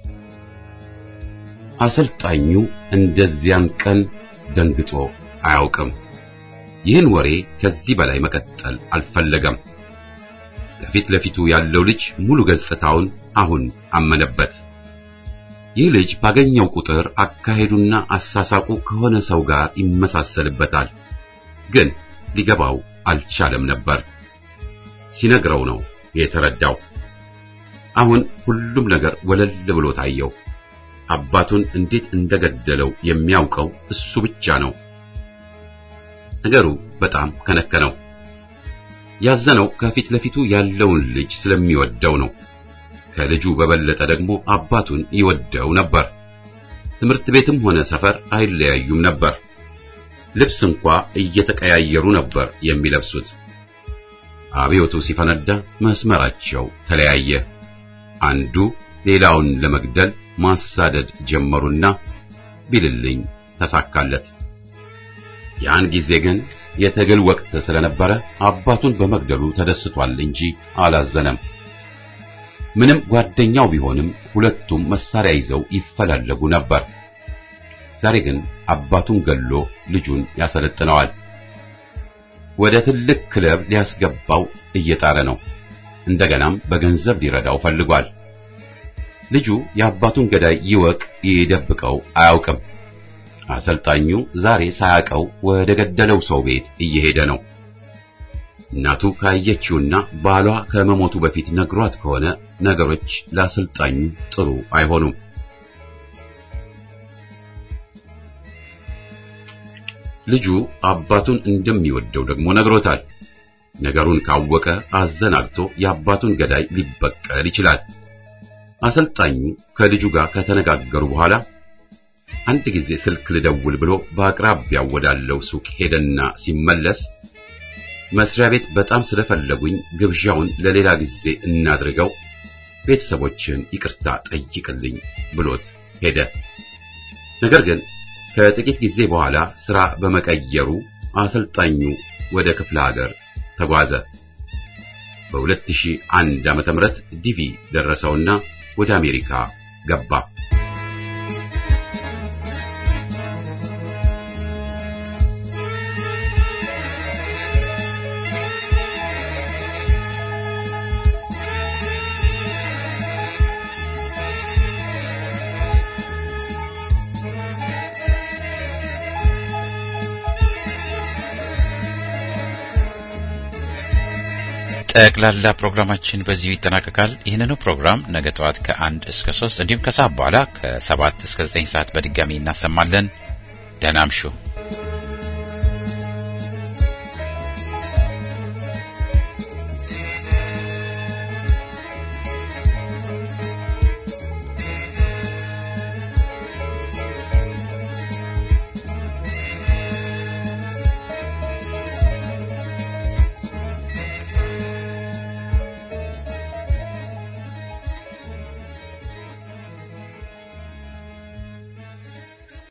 አሰልጣኙ እንደዚያን ቀን ደንግጦ አያውቅም። ይህን ወሬ ከዚህ በላይ መቀጠል አልፈለገም። ከፊት ለፊቱ ያለው ልጅ ሙሉ ገጽታውን አሁን አመነበት። ይህ ልጅ ባገኘው ቁጥር አካሄዱና አሳሳቁ ከሆነ ሰው ጋር ይመሳሰልበታል። ግን ሊገባው አልቻለም ነበር። ሲነግረው ነው የተረዳው። አሁን ሁሉም ነገር ወለል ብሎ ታየው። አባቱን እንዴት እንደገደለው የሚያውቀው እሱ ብቻ ነው። ነገሩ በጣም ከነከነው። ያዘነው ከፊት ለፊቱ ያለውን ልጅ ስለሚወደው ነው። ከልጁ በበለጠ ደግሞ አባቱን ይወደው ነበር። ትምህርት ቤትም ሆነ ሰፈር አይለያዩም ነበር። ልብስ እንኳ እየተቀያየሩ ነበር የሚለብሱት። አብዮቱ ሲፈነዳ መስመራቸው ተለያየ። አንዱ ሌላውን ለመግደል ማሳደድ ጀመሩና ቢልልኝ ተሳካለት። ያን ጊዜ ግን የትግል ወቅት ስለነበረ አባቱን በመግደሉ ተደስቷል እንጂ አላዘነም። ምንም ጓደኛው ቢሆንም ሁለቱም መሳሪያ ይዘው ይፈላለጉ ነበር። ዛሬ ግን አባቱን ገሎ ልጁን ያሰለጥነዋል። ወደ ትልቅ ክለብ ሊያስገባው እየጣረ ነው። እንደገናም በገንዘብ ሊረዳው ፈልጓል። ልጁ የአባቱን ገዳይ ይወቅ ይደብቀው አያውቅም። አሰልጣኙ ዛሬ ሳያውቀው ወደ ገደለው ሰው ቤት እየሄደ ነው። እናቱ ካየችውና ባሏ ከመሞቱ በፊት ነግሯት ከሆነ ነገሮች ለአሰልጣኙ ጥሩ አይሆኑም። ልጁ አባቱን እንደሚወደው ደግሞ ነግሮታል። ነገሩን ካወቀ አዘናግቶ የአባቱን ገዳይ ሊበቀል ይችላል። አሰልጣኙ ከልጁ ጋር ከተነጋገሩ በኋላ አንድ ጊዜ ስልክ ልደውል ብሎ በአቅራቢያው ወዳለው ሱቅ ሄደና ሲመለስ መስሪያ ቤት በጣም ስለፈለጉኝ ግብዣውን ለሌላ ጊዜ እናድርገው፣ ቤተሰቦችን ይቅርታ ጠይቅልኝ ብሎት ሄደ። ነገር ግን ከጥቂት ጊዜ በኋላ ስራ በመቀየሩ አሰልጣኙ ወደ ክፍለ ሀገር ተጓዘ። በ2001 ዓመተ ምህረት ዲቪ ደረሰውና ወደ አሜሪካ ገባ። ጠቅላላ ፕሮግራማችን በዚሁ ይጠናቀቃል። ይህንኑ ፕሮግራም ነገ ጠዋት ከአንድ እስከ ሶስት እንዲሁም ከሰዓት በኋላ ከሰባት እስከ ዘጠኝ ሰዓት በድጋሚ እናሰማለን። ደህና እምሹ።